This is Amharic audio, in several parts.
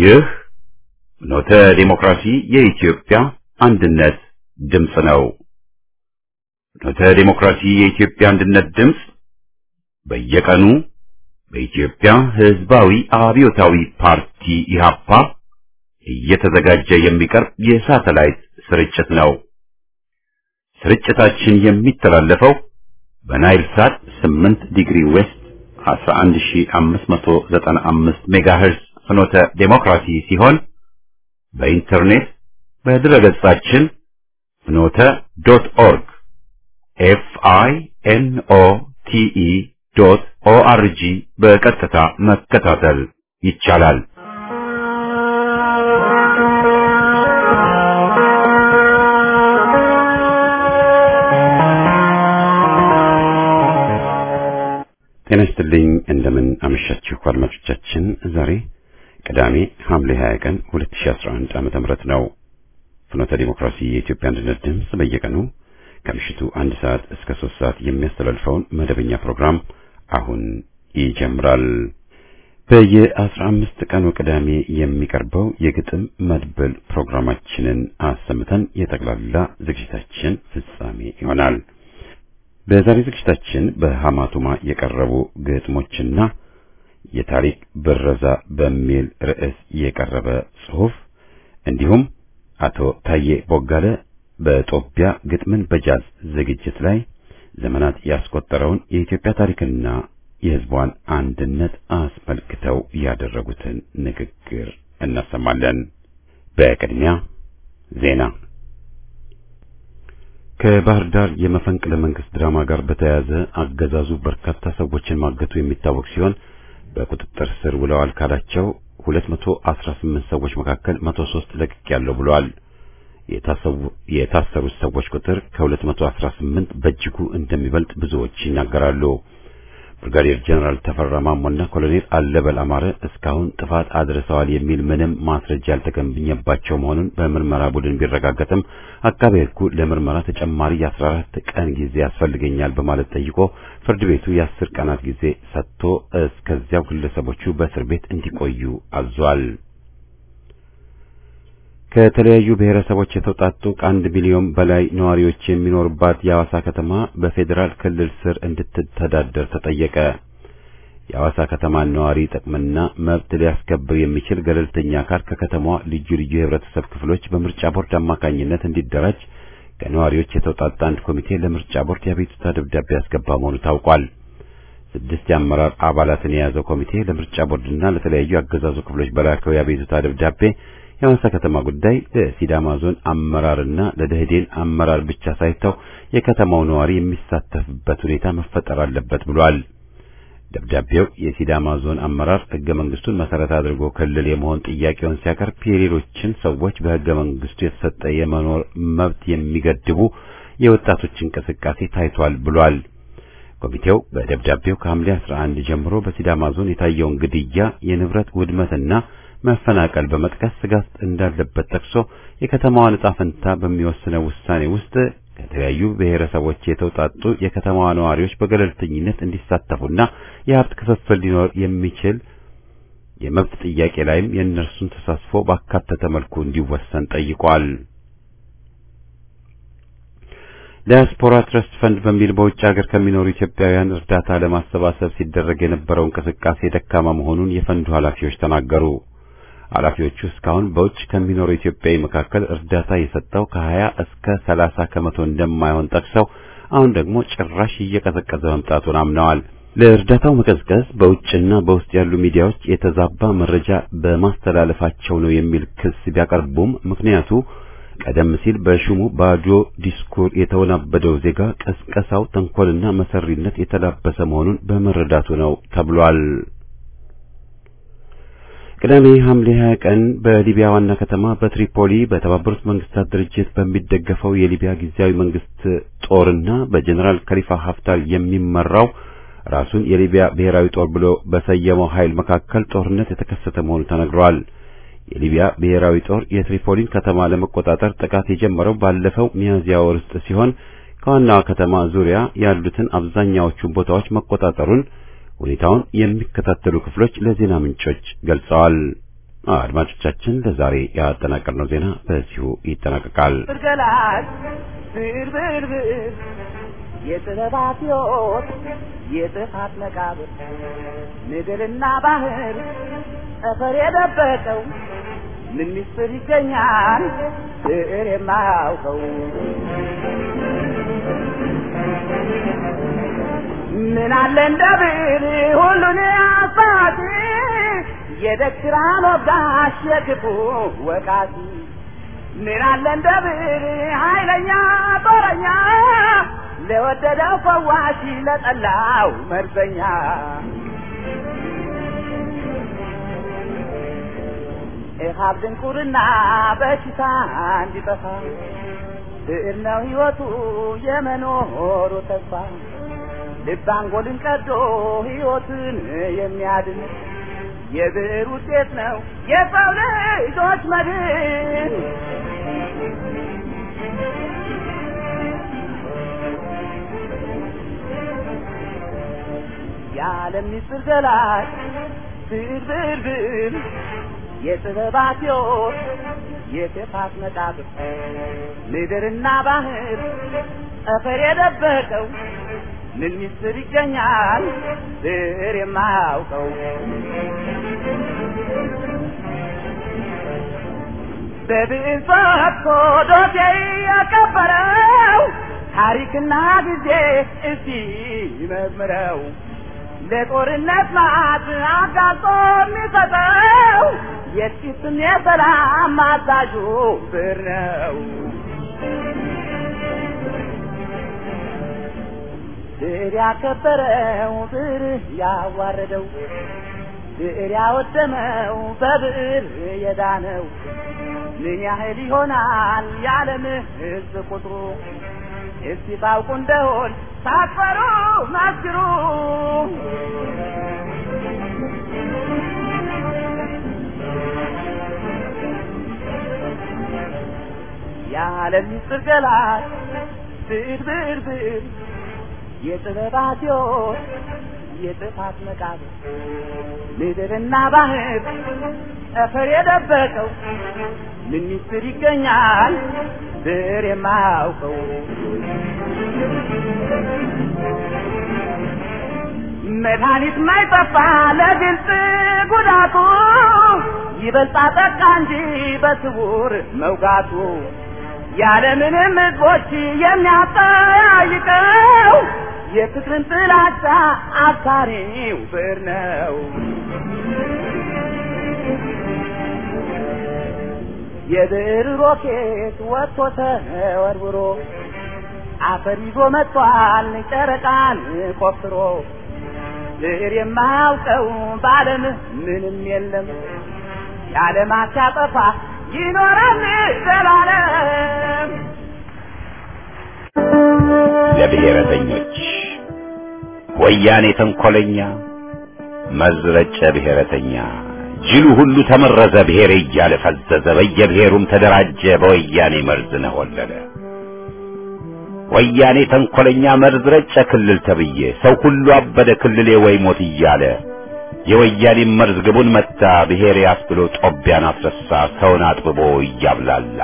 ይህ ኖተ ዲሞክራሲ የኢትዮጵያ አንድነት ድምፅ ነው። ኖተ ዲሞክራሲ የኢትዮጵያ አንድነት ድምፅ በየቀኑ በኢትዮጵያ ሕዝባዊ አብዮታዊ ፓርቲ ኢህአፓ እየተዘጋጀ የሚቀርብ የሳተላይት ስርጭት ነው። ስርጭታችን የሚተላለፈው በናይል ሳት 8 ዲግሪ ዌስት 11595 ሜጋሄርዝ ፍኖተ ዴሞክራሲ ሲሆን በኢንተርኔት በድረገጻችን ፍኖተ ዶት ኦርግ ኤፍ አይ ኤን ኦ ቲ ኢ ዶት ኦ አር ጂ በቀጥታ መከታተል ይቻላል። ጤና ይስጥልኝ። እንደምን አመሻችሁ አድማጮቻችን። ዛሬ ቅዳሜ ሐምሌ 20 ቀን 2011 ዓመተ ምህረት ነው። ፍኖተ ዲሞክራሲ የኢትዮጵያ አንድነት ድምፅ በየቀኑ ከምሽቱ አንድ ሰዓት እስከ ሶስት ሰዓት የሚያስተላልፈውን መደበኛ ፕሮግራም አሁን ይጀምራል። በየአስራ አምስት ቀኑ ቅዳሜ የሚቀርበው የግጥም መድብል ፕሮግራማችንን አሰምተን የጠቅላላ ዝግጅታችን ፍጻሜ ይሆናል። በዛሬ ዝግጅታችን በሐማቱማ የቀረቡ ግጥሞችና የታሪክ ብረዛ በሚል ርዕስ የቀረበ ጽሑፍ እንዲሁም አቶ ታዬ ቦጋለ በጦቢያ ግጥምን በጃዝ ዝግጅት ላይ ዘመናት ያስቆጠረውን የኢትዮጵያ ታሪክና የሕዝቧን አንድነት አስመልክተው ያደረጉትን ንግግር እናሰማለን። በቅድሚያ ዜና። ከባህር ዳር የመፈንቅለ መንግስት ድራማ ጋር በተያያዘ አገዛዙ በርካታ ሰዎችን ማገቱ የሚታወቅ ሲሆን በቁጥጥር ስር ውለዋል ካላቸው 218 ሰዎች መካከል 103 ለቅቅ ያለው ብለዋል። የታሰሩት ሰዎች ቁጥር ከ218 በእጅጉ እንደሚበልጥ ብዙዎች ይናገራሉ። ብርጋዴር ጀነራል ተፈራ ማሞና ኮሎኔል አለበል አማረ እስካሁን ጥፋት አድርሰዋል የሚል ምንም ማስረጃ ያልተገኘባቸው መሆኑን በምርመራ ቡድን ቢረጋገጥም አቃቤ ሕጉ ለምርመራ ተጨማሪ የ14 ቀን ጊዜ ያስፈልገኛል በማለት ጠይቆ ፍርድ ቤቱ የአስር ቀናት ጊዜ ሰጥቶ እስከዚያው ግለሰቦቹ በእስር ቤት እንዲቆዩ አዟል። ከተለያዩ ብሔረሰቦች የተውጣጡ ከአንድ ሚሊዮን በላይ ነዋሪዎች የሚኖሩባት የሐዋሳ ከተማ በፌዴራል ክልል ስር እንድትተዳደር ተጠየቀ። የሐዋሳ ከተማን ነዋሪ ጥቅምና መብት ሊያስከብር የሚችል ገለልተኛ አካል ከከተማዋ ልዩ ልዩ የህብረተሰብ ክፍሎች በምርጫ ቦርድ አማካኝነት እንዲደራጅ ከነዋሪዎች የተውጣጣ አንድ ኮሚቴ ለምርጫ ቦርድ የአቤቱታ ደብዳቤ ያስገባ መሆኑ ታውቋል። ስድስት የአመራር አባላትን የያዘው ኮሚቴ ለምርጫ ቦርድና ለተለያዩ አገዛዙ ክፍሎች በላከው የአቤቱታ ደብዳቤ የሐዋሳ ከተማ ጉዳይ ለሲዳማ ዞን አመራርና ለደህዴን አመራር ብቻ ሳይተው የከተማው ነዋሪ የሚሳተፍበት ሁኔታ መፈጠር አለበት ብሏል። ደብዳቤው የሲዳማ ዞን አመራር ህገ መንግስቱን መሰረት አድርጎ ክልል የመሆን ጥያቄውን ሲያቀርብ የሌሎችን ሰዎች በህገ መንግስቱ የተሰጠ የመኖር መብት የሚገድቡ የወጣቶች እንቅስቃሴ ታይቷል ብሏል። ኮሚቴው በደብዳቤው ከሐምሌ 11 ጀምሮ በሲዳማ ዞን የታየውን ግድያ፣ የንብረት ውድመትና መፈናቀል በመጥቀስ ስጋት እንዳለበት ጠቅሶ የከተማዋን ዕጣ ፈንታ በሚወስነው ውሳኔ ውስጥ ከተለያዩ ብሔረሰቦች የተውጣጡ የከተማዋ ነዋሪዎች በገለልተኝነት እንዲሳተፉና የሀብት ክፍፍል ሊኖር የሚችል የመብት ጥያቄ ላይም የእነርሱን ተሳትፎ ባካተተ መልኩ እንዲወሰን ጠይቋል። ዲያስፖራ ትረስት ፈንድ በሚል በውጭ ሀገር ከሚኖሩ ኢትዮጵያውያን እርዳታ ለማሰባሰብ ሲደረግ የነበረው እንቅስቃሴ ደካማ መሆኑን የፈንዱ ኃላፊዎች ተናገሩ። ኃላፊዎቹ እስካሁን በውጭ ከሚኖሩ ኢትዮጵያዊ መካከል እርዳታ የሰጠው ከ20 እስከ 30 ከመቶ እንደማይሆን ጠቅሰው አሁን ደግሞ ጭራሽ እየቀዘቀዘ መምጣቱን አምነዋል። ለእርዳታው መቀዝቀዝ በውጭና በውስጥ ያሉ ሚዲያዎች የተዛባ መረጃ በማስተላለፋቸው ነው የሚል ክስ ቢያቀርቡም ምክንያቱ ቀደም ሲል በሹሙ ባዶ ዲስኩር የተወናበደው ዜጋ ቀስቀሳው ተንኮልና መሰሪነት የተላበሰ መሆኑን በመረዳቱ ነው ተብሏል። ቅዳሜ ሐምሌ 20 ቀን በሊቢያ ዋና ከተማ በትሪፖሊ በተባበሩት መንግስታት ድርጅት በሚደገፈው የሊቢያ ጊዜያዊ መንግስት ጦርና በጀኔራል ከሊፋ ሀፍታር የሚመራው ራሱን የሊቢያ ብሔራዊ ጦር ብሎ በሰየመው ኃይል መካከል ጦርነት የተከሰተ መሆኑ ተነግሯል። የሊቢያ ብሔራዊ ጦር የትሪፖሊን ከተማ ለመቆጣጠር ጥቃት የጀመረው ባለፈው ሚያዝያ ወር ውስጥ ሲሆን ከዋናዋ ከተማ ዙሪያ ያሉትን አብዛኛዎቹን ቦታዎች መቆጣጠሩን ሁኔታውን የሚከታተሉ ክፍሎች ለዜና ምንጮች ገልጸዋል። አድማጮቻችን ለዛሬ ያጠናቀርነው ዜና በዚሁ ይጠናቀቃል። ገላጭ ብርብርብር የጥበባት ሕይወት የጥፋት መቃብር ምድርና ባህር ጠፈር የደበቀው ምን ምስጢር ይገኛል ብዕር የማያውቀው ምን አለ እንደ ብዕር ሁሉን አባቲ የደክራን ወጋሽ የክፉ ወቃቲ ምን አለ እንደ ብዕር ኃይለኛ ጦረኛ ለወደደው ፈዋሽ ለጠላው መርዘኛ ኢሃብ ድንቁርና በሽታ እንዲጠፋ ብዕር ነው ሕይወቱ የመኖሩ ተስፋ ልብ አንጎልን ቀዶ ሕይወትን የሚያድን የብዕር ውጤት ነው የሰው ልጆች መድን። የዓለም ምስጢር ገላጭ ብዕር ብዕር ብዕር የጥበባት ሕይወት የክፋት መቃብር ምድርና ባህር ጠፈር የደበቀው ምን ምስጢር ይገኛል ብዕር የማያውቀው በብዕር ፈትቶ ዶሴ ያከበረው ታሪክና ጊዜ እስቲ ይመርምረው ለጦርነት ማት አጋልጦ የሚሰጠው የጥቂትም የሰላም አዛዡ ብዕር ነው። ብዕር ያከበረው ብዕር ያዋረደው ብዕር ያወደመው በብዕር የዳነው ምን ያህል ይሆናል የዓለም ሕዝብ ቁጥሩ? እስቲ ታውቁ እንደሆን ሳትፈሩ መስክሩ። የዓለም ምስጢር ገላጭ ብዕር ብዕር ብዕር የጥበባት ሕይወት የጥፋት መቃብር ምድርና ባህር ጠፈር የደበቀው ምን ምስጢር ይገኛል ብዕር የማያውቀው መድኃኒት ማይጠፋ ለግልጽ ጉዳቱ ይበልጣ ጠቃ እንጂ በስውር መውጋቱ ያለምንም ሕዝቦች የሚያጠያይቀው የፍቅርን ጥላቻ አብሳሪው ብዕር ነው። የብዕር ሮኬት ወጥቶ ተወርውሮ አፈር ይዞ መጥቷል ጨረቃን ቆፍሮ ብዕር የማያውቀው በዓለም ምንም የለም የዓለማት ሲያጠፋ ይኖራል ዘላለም። ለብሔረተኞች ወያኔ ተንኮለኛ መዝረጨ ብሔረተኛ ጅሉ ሁሉ ተመረዘ ብሔር እያለ ፈዘዘ በየብሔሩም ተደራጀ በወያኔ መርዝ ነሆለለ ወያኔ ተንኮለኛ መርዝ ረጨ ክልል ተብዬ ሰው ሁሉ አበደ ክልሌ ወይ ሞት እያለ የወያኔ መርዝ ግቡን መታ ብሔሬ አስብሎ ጦቢያን አስረሳ ሰውን አጥብቦ እያብላላ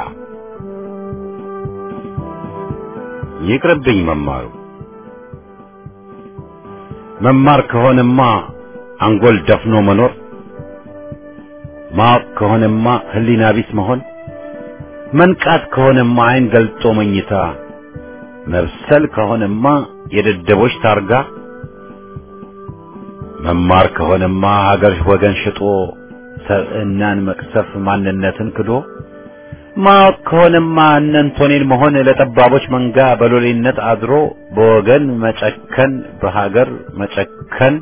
ይቅርብኝ መማሩ መማር ከሆነማ አንጎል ደፍኖ መኖር ማወቅ ከሆነማ ሕሊና ቢስ መሆን መንቃት ከሆነማ ዓይን ገልጦ መኝታ መብሰል ከሆነማ የደደቦች ታርጋ መማር ከሆነማ ሀገር ወገን ሽጦ ሰብዕናን መቅሰፍ ማንነትን ክዶ ማወቅ ከሆነማ እነንቶኔን መሆን ለጠባቦች መንጋ በሎሌነት አድሮ በወገን መጨከን በሀገር መጨከን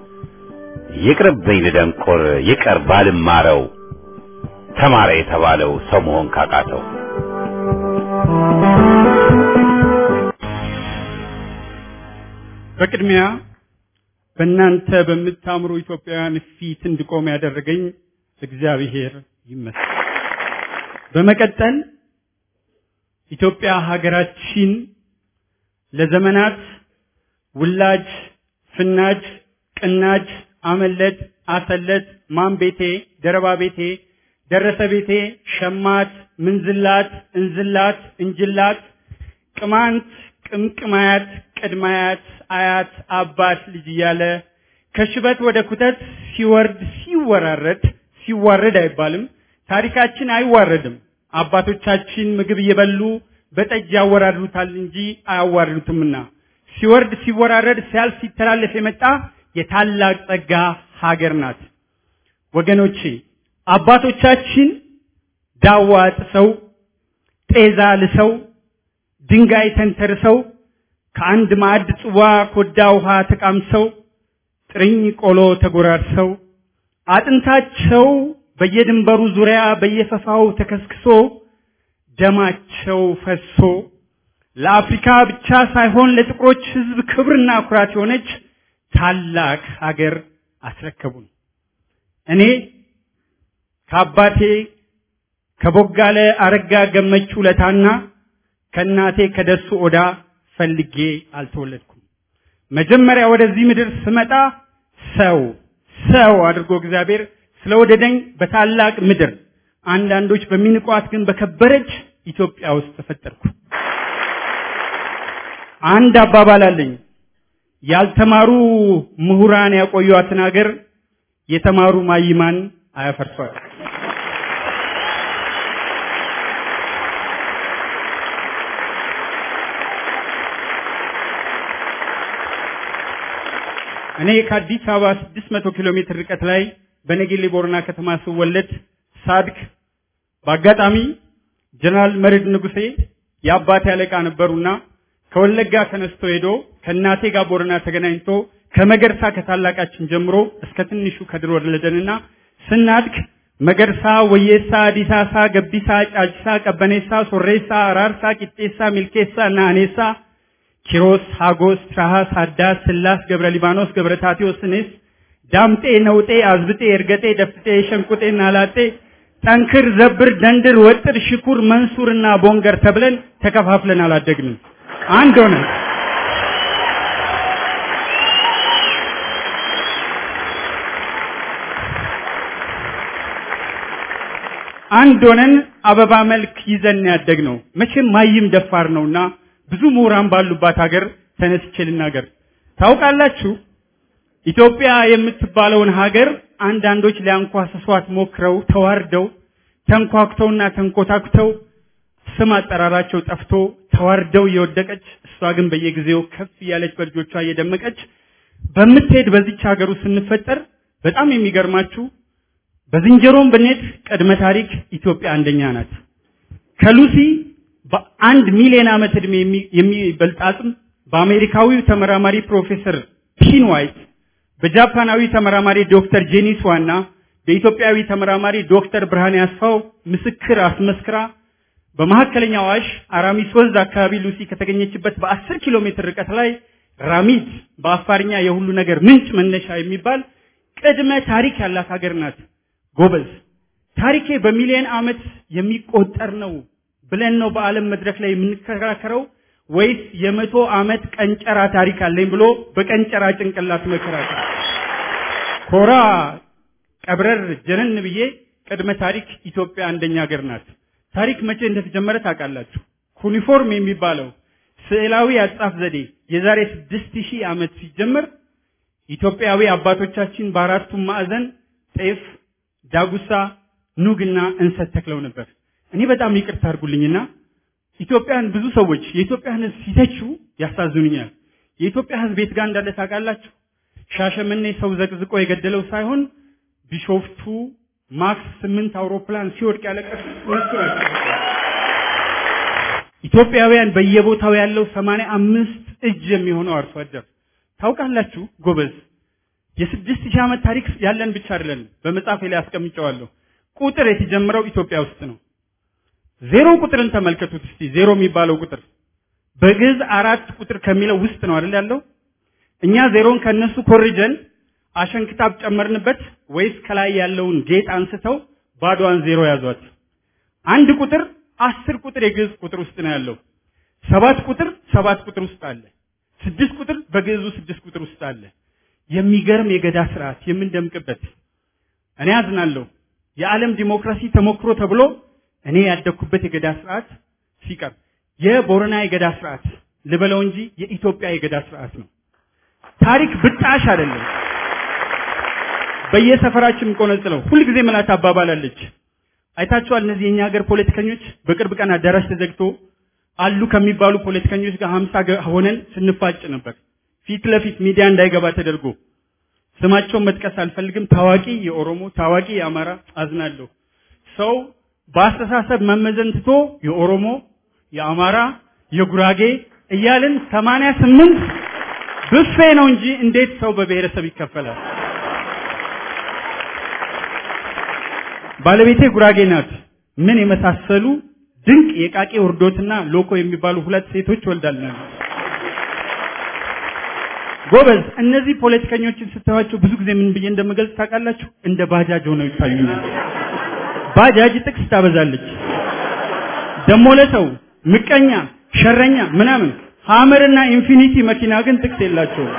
ይቅርብኝ ልደንቆር ይቀር ባልማረው ተማረ የተባለው ሰው መሆን ካቃተው በቅድሚያ በእናንተ በምታምሩ ኢትዮጵያውያን ፊት እንድቆም ያደረገኝ እግዚአብሔር ይመስገን። በመቀጠል ኢትዮጵያ ሀገራችን ለዘመናት ውላጅ፣ ፍናጅ፣ ቅናጅ፣ አመለጥ፣ አሰለት፣ ማን ቤቴ፣ ደረባ ቤቴ፣ ደረሰ ቤቴ፣ ሸማት፣ ምንዝላት፣ እንዝላት፣ እንጅላት፣ ቅማንት፣ ቅምቅማያት፣ ቅድማያት፣ አያት፣ አባት ልጅ እያለ ከሽበት ወደ ኩተት ሲወርድ ሲወራረድ ሲዋረድ አይባልም። ታሪካችን አይዋረድም። አባቶቻችን ምግብ እየበሉ በጠጅ ያወራርዱታል እንጂ አያዋርዱትምና ሲወርድ ሲወራረድ ሲያልፍ ሲተላለፍ የመጣ የታላቅ ጸጋ ሀገር ናት። ወገኖቼ አባቶቻችን ዳዋ ጥሰው ጤዛ ልሰው ድንጋይ ተንተርሰው ከአንድ ማዕድ ጽዋ ኮዳ ውሃ ተቃምሰው ጥርኝ ቆሎ ተጎራርሰው አጥንታቸው በየድንበሩ ዙሪያ በየፈፋው ተከስክሶ ደማቸው ፈሶ ለአፍሪካ ብቻ ሳይሆን ለጥቁሮች ሕዝብ ክብርና ኩራት የሆነች ታላቅ ሀገር አስረከቡን። እኔ ከአባቴ ከቦጋለ አረጋ ገመቹ ለታና ከእናቴ ከደሱ ኦዳ ፈልጌ አልተወለድኩም። መጀመሪያ ወደዚህ ምድር ስመጣ ሰው ሰው አድርጎ እግዚአብሔር ስለወደደኝ በታላቅ ምድር አንዳንዶች በሚንቋት ግን በከበረች ኢትዮጵያ ውስጥ ተፈጠርኩ። አንድ አባባል አለኝ። ያልተማሩ ምሁራን ያቆዩአትን ሀገር የተማሩ ማይማን አያፈርሷት። እኔ ከአዲስ አበባ 600 ኪሎ ሜትር ርቀት ላይ በነጌሌ ቦረና ከተማ ስወለድ ሳድግ በአጋጣሚ ጀነራል መርድ ንጉሴ የአባቴ አለቃ ነበሩና ከወለጋ ተነስቶ ሄዶ ከእናቴ ጋር ቦረና ተገናኝቶ ከመገርሳ ከታላቃችን ጀምሮ እስከ ትንሹ ከድር ወለደንና ስናድግ መገርሳ፣ ወየሳ፣ ዲሳሳ፣ ገቢሳ፣ ጫጭሳ፣ ቀበኔሳ፣ ሶሬሳ፣ አራርሳ፣ ቂጤሳ፣ ሚልኬሳ እና አኔሳ ኪሮስ፣ ሀጎስ፣ ትራሃስ፣ ሀዳስ፣ ስላስ፣ ገብረ ሊባኖስ፣ ገብረ ታቴዎስ፣ እኔስ፣ ዳምጤ፣ ነውጤ፣ አዝብጤ፣ እርገጤ፣ ደፍጤ፣ ሸንቁጤ፣ ናላጤ፣ ጠንክር፣ ዘብር፣ ደንድር፣ ወጥር፣ ሽኩር፣ መንሱር እና ቦንገር ተብለን ተከፋፍለን አላደግንም። አንድ ሆነን አንድ ሆነን አበባ መልክ ይዘን ያደግ ነው። መቼም ማይም ደፋር ነውና ብዙ ምሁራን ባሉባት ሀገር ተነስቼ ልናገር። ታውቃላችሁ ኢትዮጵያ የምትባለውን ሀገር አንዳንዶች ሊያንኳስሷት ሞክረው ተዋርደው ተንኳኩተውና ተንኮታኩተው ስም አጠራራቸው ጠፍቶ ተዋርደው እየወደቀች እሷ ግን በየጊዜው ከፍ እያለች በልጆቿ እየደመቀች በምትሄድ በዚች ሀገር ውስጥ ስንፈጠር በጣም የሚገርማችሁ በዝንጀሮም ብንሄድ ቅድመ ታሪክ ኢትዮጵያ አንደኛ ናት። ከሉሲ በአንድ ሚሊዮን ዓመት ዕድሜ የሚበልጥ አጽም በአሜሪካዊው ተመራማሪ ፕሮፌሰር ፒን ዋይት በጃፓናዊ ተመራማሪ ዶክተር ጄኒስ ዋና በኢትዮጵያዊ ተመራማሪ ዶክተር ብርሃኔ አስፋው ምስክር አስመስክራ በመካከለኛ አዋሽ አራሚስ ወንዝ አካባቢ ሉሲ ከተገኘችበት በአስር ኪሎ ሜትር ርቀት ላይ ራሚድ በአፋርኛ የሁሉ ነገር ምንጭ መነሻ የሚባል ቅድመ ታሪክ ያላት ሀገር ናት። ጎበዝ ታሪኬ በሚሊዮን ዓመት የሚቆጠር ነው ብለን ነው በዓለም መድረክ ላይ የምንከራከረው ወይስ የመቶ ዓመት ቀንጨራ ታሪክ አለኝ ብሎ በቀንጨራ ጭንቅላት መከራከር? ኮራ ቀብረር ጀነን ብዬ ቅድመ ታሪክ ኢትዮጵያ አንደኛ ሀገር ናት። ታሪክ መቼ እንደተጀመረ ታውቃላችሁ? ኩኒፎርም የሚባለው ስዕላዊ አጻፍ ዘዴ የዛሬ ስድስት ሺህ ዓመት ሲጀመር ኢትዮጵያዊ አባቶቻችን በአራቱም ማዕዘን ጤፍ፣ ዳጉሳ፣ ኑግና እንሰት ተክለው ነበር። እኔ በጣም ይቅርታ አድርጉልኝና ኢትዮጵያን ብዙ ሰዎች የኢትዮጵያን ሕዝብ ሲተቹ ያሳዝኑኛል። የኢትዮጵያ ሕዝብ የት ጋር እንዳለ ታውቃላችሁ? ሻሸመኔ ሰው ዘቅዝቆ የገደለው ሳይሆን ቢሾፍቱ ማክስ ስምንት አውሮፕላን ሲወድቅ ያለቀሱ እነሱ ናቸው። ኢትዮጵያውያን በየቦታው ያለው ሰማንያ አምስት እጅ የሚሆነው አርሶ አደር ታውቃላችሁ ጎበዝ። የስድስት ሺህ ዓመት ታሪክ ያለን ብቻ አይደለም። በመጽሐፌ ላይ አስቀምጨዋለሁ። ቁጥር የተጀመረው ኢትዮጵያ ውስጥ ነው። ዜሮ ቁጥርን ተመልከቱት እስቲ። ዜሮ የሚባለው ቁጥር በግዕዝ አራት ቁጥር ከሚለው ውስጥ ነው አይደል ያለው? እኛ ዜሮን ከነሱ ኮርጀን አሸንክታብ ጨመርንበት ወይስ ከላይ ያለውን ጌጥ አንስተው ባዶዋን ዜሮ ያዟት? አንድ ቁጥር አስር ቁጥር የግዕዝ ቁጥር ውስጥ ነው ያለው። ሰባት ቁጥር ሰባት ቁጥር ውስጥ አለ። ስድስት ቁጥር በግዕዙ ስድስት ቁጥር ውስጥ አለ። የሚገርም የገዳ ስርዓት የምንደምቅበት። እኔ አዝናለሁ። የዓለም ዲሞክራሲ ተሞክሮ ተብሎ እኔ ያደግኩበት የገዳ ስርዓት ሲቀር የቦረና የገዳ ስርዓት ልበለው እንጂ የኢትዮጵያ የገዳ ስርዓት ነው። ታሪክ ብጣሽ አይደለም። በየሰፈራችን ቆነጽለው ሁልጊዜ ምላት አባባላለች። አይታችኋል። እነዚህ የኛ ሀገር ፖለቲከኞች በቅርብ ቀን አዳራሽ ተዘግቶ አሉ ከሚባሉ ፖለቲከኞች ጋር ሀምሳ ሆነን ስንፋጭ ነበር። ፊት ለፊት ሚዲያ እንዳይገባ ተደርጎ ስማቸውን መጥቀስ አልፈልግም። ታዋቂ የኦሮሞ ታዋቂ የአማራ አዝናለሁ። ሰው በአስተሳሰብ መመዘን ትቶ የኦሮሞ የአማራ የጉራጌ እያልን ሰማንያ ስምንት ብፌ ነው እንጂ እንዴት ሰው በብሔረሰብ ይከፈላል? ባለቤቴ ጉራጌ ናት። ምን የመሳሰሉ ድንቅ የቃቄ ውርዶትና ሎኮ የሚባሉ ሁለት ሴቶች ወልዳለች። ጎበዝ፣ እነዚህ ፖለቲከኞችን ስታዩቸው ብዙ ጊዜ ምን ብዬ እንደምገልጽ ታውቃላችሁ? እንደ ባጃጅ ሆነው ይታዩኛል። ባጃጅ ጥቅስ ታበዛለች። ደሞ ለሰው ምቀኛ፣ ሸረኛ ምናምን ሀመርና ኢንፊኒቲ መኪና ግን ጥቅስ የላቸውም።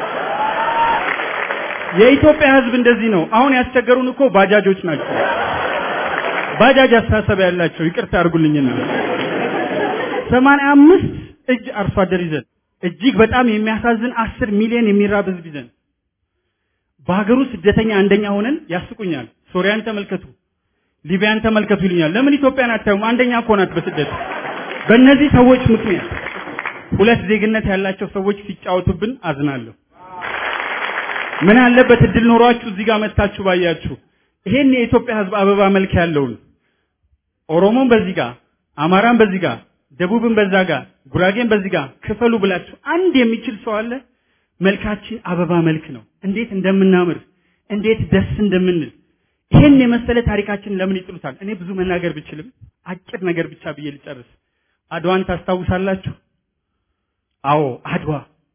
የኢትዮጵያ ሕዝብ እንደዚህ ነው። አሁን ያስቸገሩን እኮ ባጃጆች ናቸው። ባጃጅ አስተሳሰብ ያላቸው ይቅርታ አድርጉልኝና ሰማንያ አምስት እጅ አርሶ አደር ይዘን እጅግ በጣም የሚያሳዝን አስር ሚሊዮን የሚራብ ህዝብ ይዘን በሀገሩ ስደተኛ አንደኛ ሆነን ያስቁኛል። ሶሪያን ተመልከቱ፣ ሊቢያን ተመልከቱ ይሉኛል። ለምን ኢትዮጵያን አታዩም? አንደኛ እኮ ናት በስደት። በእነዚህ ሰዎች ምክንያት ሁለት ዜግነት ያላቸው ሰዎች ሲጫወቱብን አዝናለሁ። ምን አለበት እድል ኖሯችሁ እዚህ ጋር መጥታችሁ ባያችሁ። ይሄን የኢትዮጵያ ህዝብ አበባ መልክ ያለውን ኦሮሞን በዚህ ጋር፣ አማራን በዚህ ጋር፣ ደቡብን በዛ ጋር፣ ጉራጌን በዚህ ጋር ክፈሉ ብላችሁ አንድ የሚችል ሰው አለ? መልካችን አበባ መልክ ነው። እንዴት እንደምናምር እንዴት ደስ እንደምንል ይሄን የመሰለ ታሪካችን ለምን ይጥሉታል? እኔ ብዙ መናገር ብችልም አጭር ነገር ብቻ ብዬ ልጨርስ። አድዋን ታስታውሳላችሁ? አዎ አድዋ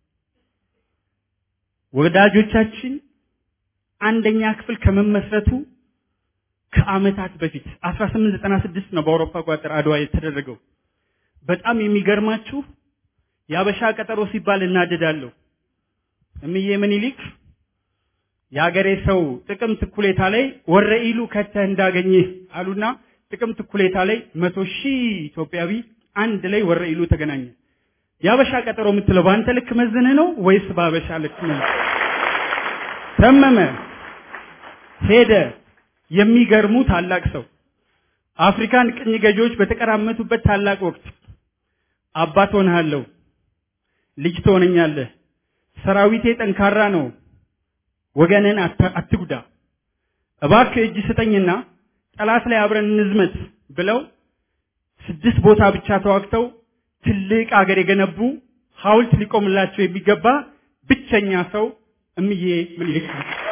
ወዳጆቻችን አንደኛ ክፍል ከመመስረቱ ከአመታት በፊት 1896 ነው በአውሮፓ አቆጣጠር አድዋ የተደረገው። በጣም የሚገርማችሁ የአበሻ ቀጠሮ ሲባል እናደዳለሁ። እምዬ ምኒልክ የአገሬ ሰው ጥቅምት እኩሌታ ላይ ወረኢሉ ከተህ እንዳገኘህ አሉና ጥቅምት እኩሌታ ላይ መቶ ሺህ ኢትዮጵያዊ አንድ ላይ ወረኢሉ ተገናኘ። የአበሻ ቀጠሮ የምትለው በአንተ ልክ መዝነህ ነው ወይስ በአበሻ ልክ ነው? ተመመ ሄደ። የሚገርሙ ታላቅ ሰው አፍሪካን ቅኝ ገዢዎች በተቀራመቱበት ታላቅ ወቅት አባት ሆነሃለሁ፣ ልጅ ትሆነኛለህ፣ ሰራዊቴ ጠንካራ ነው፣ ወገንን አትጉዳ፣ እባክህ እጅ ስጠኝና ጠላት ላይ አብረን እንዝመት ብለው ስድስት ቦታ ብቻ ተዋግተው ትልቅ አገር የገነቡ ሐውልት ሊቆምላቸው የሚገባ ብቸኛ ሰው እምዬ ምኒልክ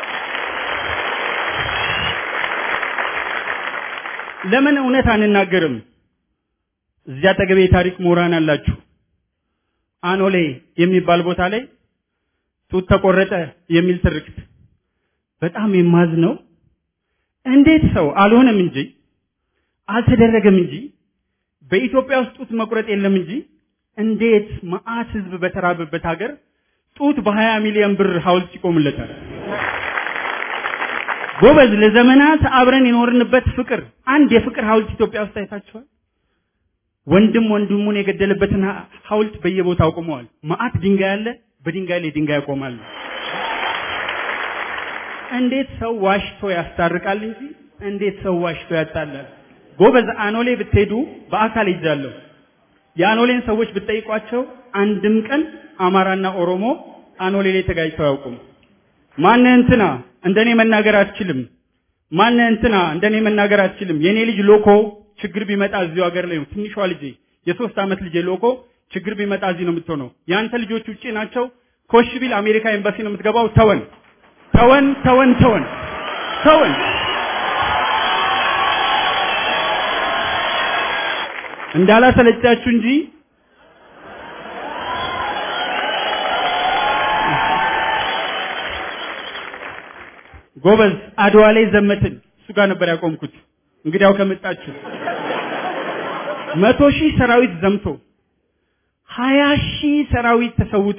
ለምን እውነት አንናገርም? እዚያ አጠገቤ የታሪክ ምሁራን አላችሁ። አኖሌ የሚባል ቦታ ላይ ጡት ተቆረጠ የሚል ትርክት በጣም የማዝነው እንዴት ሰው አልሆነም እንጂ አልተደረገም እንጂ በኢትዮጵያ ውስጥ ጡት መቁረጥ የለም እንጂ እንዴት መዓት ህዝብ በተራበበት ሀገር ጡት በሀያ ሚሊዮን ብር ሐውልት ይቆምለታል? ጎበዝ፣ ለዘመናት አብረን የኖርንበት ፍቅር አንድ የፍቅር ሐውልት ኢትዮጵያ ውስጥ አይታችኋል? ወንድም ወንድሙን የገደለበትን ሐውልት በየቦታው ቆመዋል። መዓት ድንጋይ አለ፣ በድንጋይ ላይ ድንጋይ ያቆማሉ። እንዴት ሰው ዋሽቶ ያስታርቃል እንጂ እንዴት ሰው ዋሽቶ ያጣላል? ጎበዝ፣ አኖሌ ብትሄዱ በአካል ይዛለሁ። የአኖሌን ሰዎች ብትጠይቋቸው አንድም ቀን አማራና ኦሮሞ አኖሌ ላይ ተጋጭተው አያውቁም። ማነ እንትና እንደኔ መናገር አትችልም፣ ማነ እንትና እንደኔ መናገር አትችልም። የኔ ልጅ ሎኮ ችግር ቢመጣ እዚሁ ሀገር ላይ ነው። ትንሿ ልጄ የሶስት ዓመት ልጄ ሎኮ ችግር ቢመጣ እዚህ ነው የምትሆነው። የአንተ ልጆች ውጪ ናቸው። ኮሽ ቢል አሜሪካ ኤምባሲ ነው የምትገባው። ተወን ተወን ተወን ተወን ተወን። እንዳላሰለቻችሁ እንጂ ጎበዝ አድዋ ላይ ዘመትን። እሱ ጋር ነበር ያቆምኩት። እንግዲያው ከመጣችሁ መቶ ሺህ ሰራዊት ዘምቶ ሀያ ሺህ ሰራዊት ተሰውቶ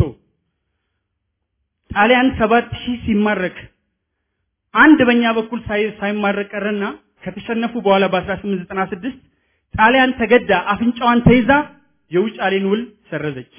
ጣሊያን ሰባት ሺህ ሲማረክ አንድ በእኛ በኩል ሳይማረክ ቀረና ከተሸነፉ በኋላ በ1896 ጣሊያን ተገዳ አፍንጫዋን ተይዛ የውጫሌን ውል ሰረዘች።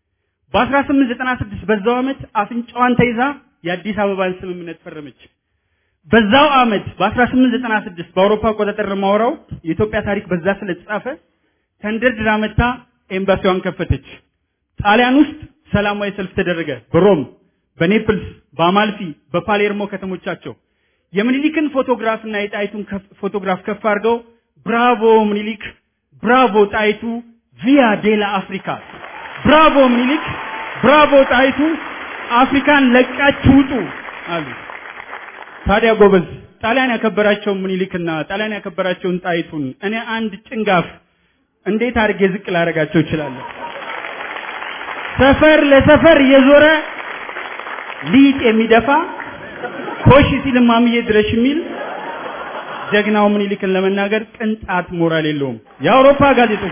በ1896 በዛው ዓመት አፍንጫዋን ተይዛ የአዲስ አበባን ስምምነት ፈረመች። በዛው ዓመት በ1896 በአውሮፓ አቆጣጠር ማውራው የኢትዮጵያ ታሪክ በዛ ስለተጻፈ ተንደርድራ መታ ኤምባሲዋን ከፈተች። ጣሊያን ውስጥ ሰላማዊ ሰልፍ ተደረገ። በሮም፣ በኔፕልስ፣ በአማልፊ፣ በፓሌርሞ ከተሞቻቸው የምኒሊክን ፎቶግራፍና የጣይቱን ፎቶግራፍ ከፍ አድርገው ብራቮ ምኒሊክ፣ ብራቮ ጣይቱ፣ ቪያ ዴላ አፍሪካ፣ ብራቮ ምኒሊክ፣ ብራቮ ጣይቱ፣ አፍሪካን ለቃችሁ ውጡ አሉ። ታዲያ ጎበዝ ጣሊያን ያከበራቸውን ምኒልክና ጣሊያን ያከበራቸውን ጣይቱን እኔ አንድ ጭንጋፍ እንዴት አድርጌ ዝቅ ላደርጋቸው እችላለሁ? ሰፈር ለሰፈር እየዞረ ሊጥ የሚደፋ ኮሽ ሲል ማምዬ ድረሽ የሚል ጀግናው ምኒልክን ለመናገር ቅንጣት ሞራል የለውም። የአውሮፓ ጋዜጦች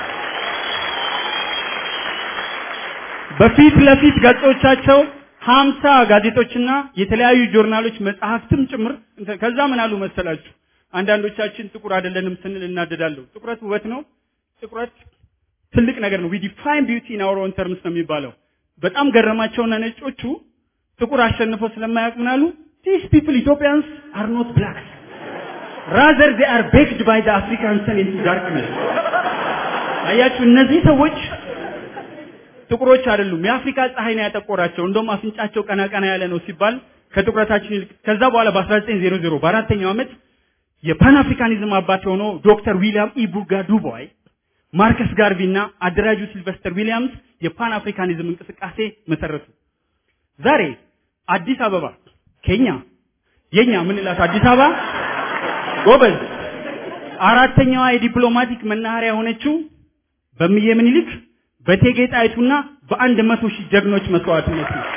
በፊት ለፊት ገጾቻቸው ሀምሳ ጋዜጦችና የተለያዩ ጆርናሎች መጽሐፍትም ጭምር ከዛ ምን አሉ መሰላችሁ? አንዳንዶቻችን ጥቁር አይደለንም ስንል እናደዳለሁ። ጥቁረት ውበት ነው። ጥቁረት ትልቅ ነገር ነው። ዊ ዲፋይን ቢዩቲ ኢን አወር ኦን ተርምስ ነው የሚባለው። በጣም ገረማቸውና ነጮቹ ጥቁር አሸንፈው ስለማያውቅ ምን አሉ? ዲስ ፒፕል ኢትዮጵያንስ አር ኖት ብላክስ ራዘር ዜ አር ቤክድ ባይ ዘ አፍሪካን ሰን ኢንቱ ዳርክነስ። አያችሁ እነዚህ ሰዎች ጥቁሮች አይደሉም። የአፍሪካ ፀሐይ ነው ያጠቆራቸው። እንደውም አፍንጫቸው ቀና ቀና ያለ ነው ሲባል ከጥቁረታችን ይልቅ ከዛ በኋላ በ1900 በአራተኛው ዓመት የፓን አፍሪካኒዝም አባት የሆነው ዶክተር ዊሊያም ኢቡጋ ዱቦይ ማርከስ ጋርቪ እና አደራጁ ሲልቨስተር ዊሊያምስ የፓን አፍሪካኒዝም እንቅስቃሴ መሰረቱ። ዛሬ አዲስ አበባ ኬኛ የኛ ምንላት አዲስ አበባ ጎበዝ አራተኛዋ የዲፕሎማቲክ መናኸሪያ የሆነችው በእምዬ ምኒልክ በእቴጌ ጣይቱና በአንድ መቶ ሺህ ጀግኖች መስዋዕትነት ነው።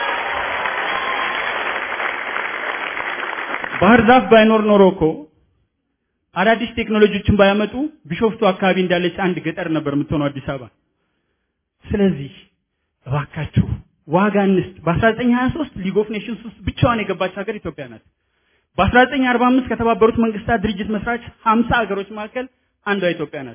ባህር ዛፍ ባይኖር ኖሮ እኮ አዳዲስ ቴክኖሎጂዎችን ባያመጡ ቢሾፍቱ አካባቢ እንዳለች አንድ ገጠር ነበር የምትሆነው አዲስ አበባ። ስለዚህ እባካችሁ ዋጋ እንስጥ። በ1923 ሊግ ኦፍ ኔሽንስ ውስጥ ብቻዋን የገባች ሀገር ኢትዮጵያ ናት። በ1945 ከተባበሩት መንግስታት ድርጅት መስራች 50 ሀገሮች መካከል አንዷ ኢትዮጵያ ናት።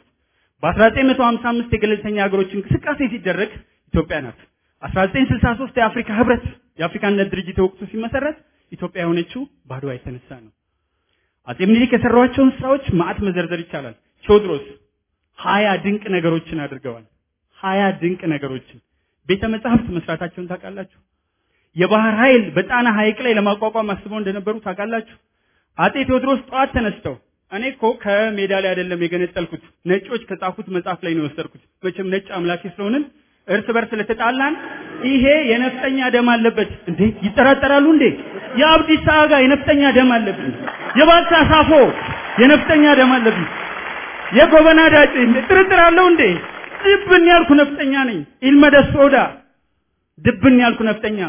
በ1955 የገለልተኛ ሀገሮች እንቅስቃሴ ሲደረግ ኢትዮጵያ ናት። 1963 የአፍሪካ ህብረት የአፍሪካ አንድነት ድርጅት የወቅቱ ሲመሰረት ኢትዮጵያ የሆነችው በአድዋ የተነሳ ነው። አጼ ምኒልክ የሰሯቸውን ስራዎች ማዕት መዘርዘር ይቻላል። ቴዎድሮስ ሀያ ድንቅ ነገሮችን አድርገዋል። ሀያ ድንቅ ነገሮችን ቤተ መጻሕፍት መስራታቸውን ታውቃላችሁ። የባህር ኃይል በጣና ሐይቅ ላይ ለማቋቋም አስበው እንደነበሩ ታውቃላችሁ። አጼ ቴዎድሮስ ጠዋት ተነስተው እኔ እኮ ከሜዳ ላይ አይደለም የገነጠልኩት ነጮች ከጻፉት መጽሐፍ ላይ ነው የወሰድኩት። መቼም ነጭ አምላኬ ስለሆንን እርስ በርስ ስለተጣላን ይሄ የነፍጠኛ ደም አለበት እንዴ ይጠራጠራሉ እንዴ? የአብዲሳ አጋ የነፍጠኛ ደም አለብኝ፣ የባልቻ ሳፎ የነፍጠኛ ደም አለብኝ፣ የጎበና ዳጭ ጥርጥር አለው እንዴ? ድብን ያልኩ ነፍጠኛ ነኝ። ኢልመደስ ሶዳ ድብን ያልኩ ነፍጠኛ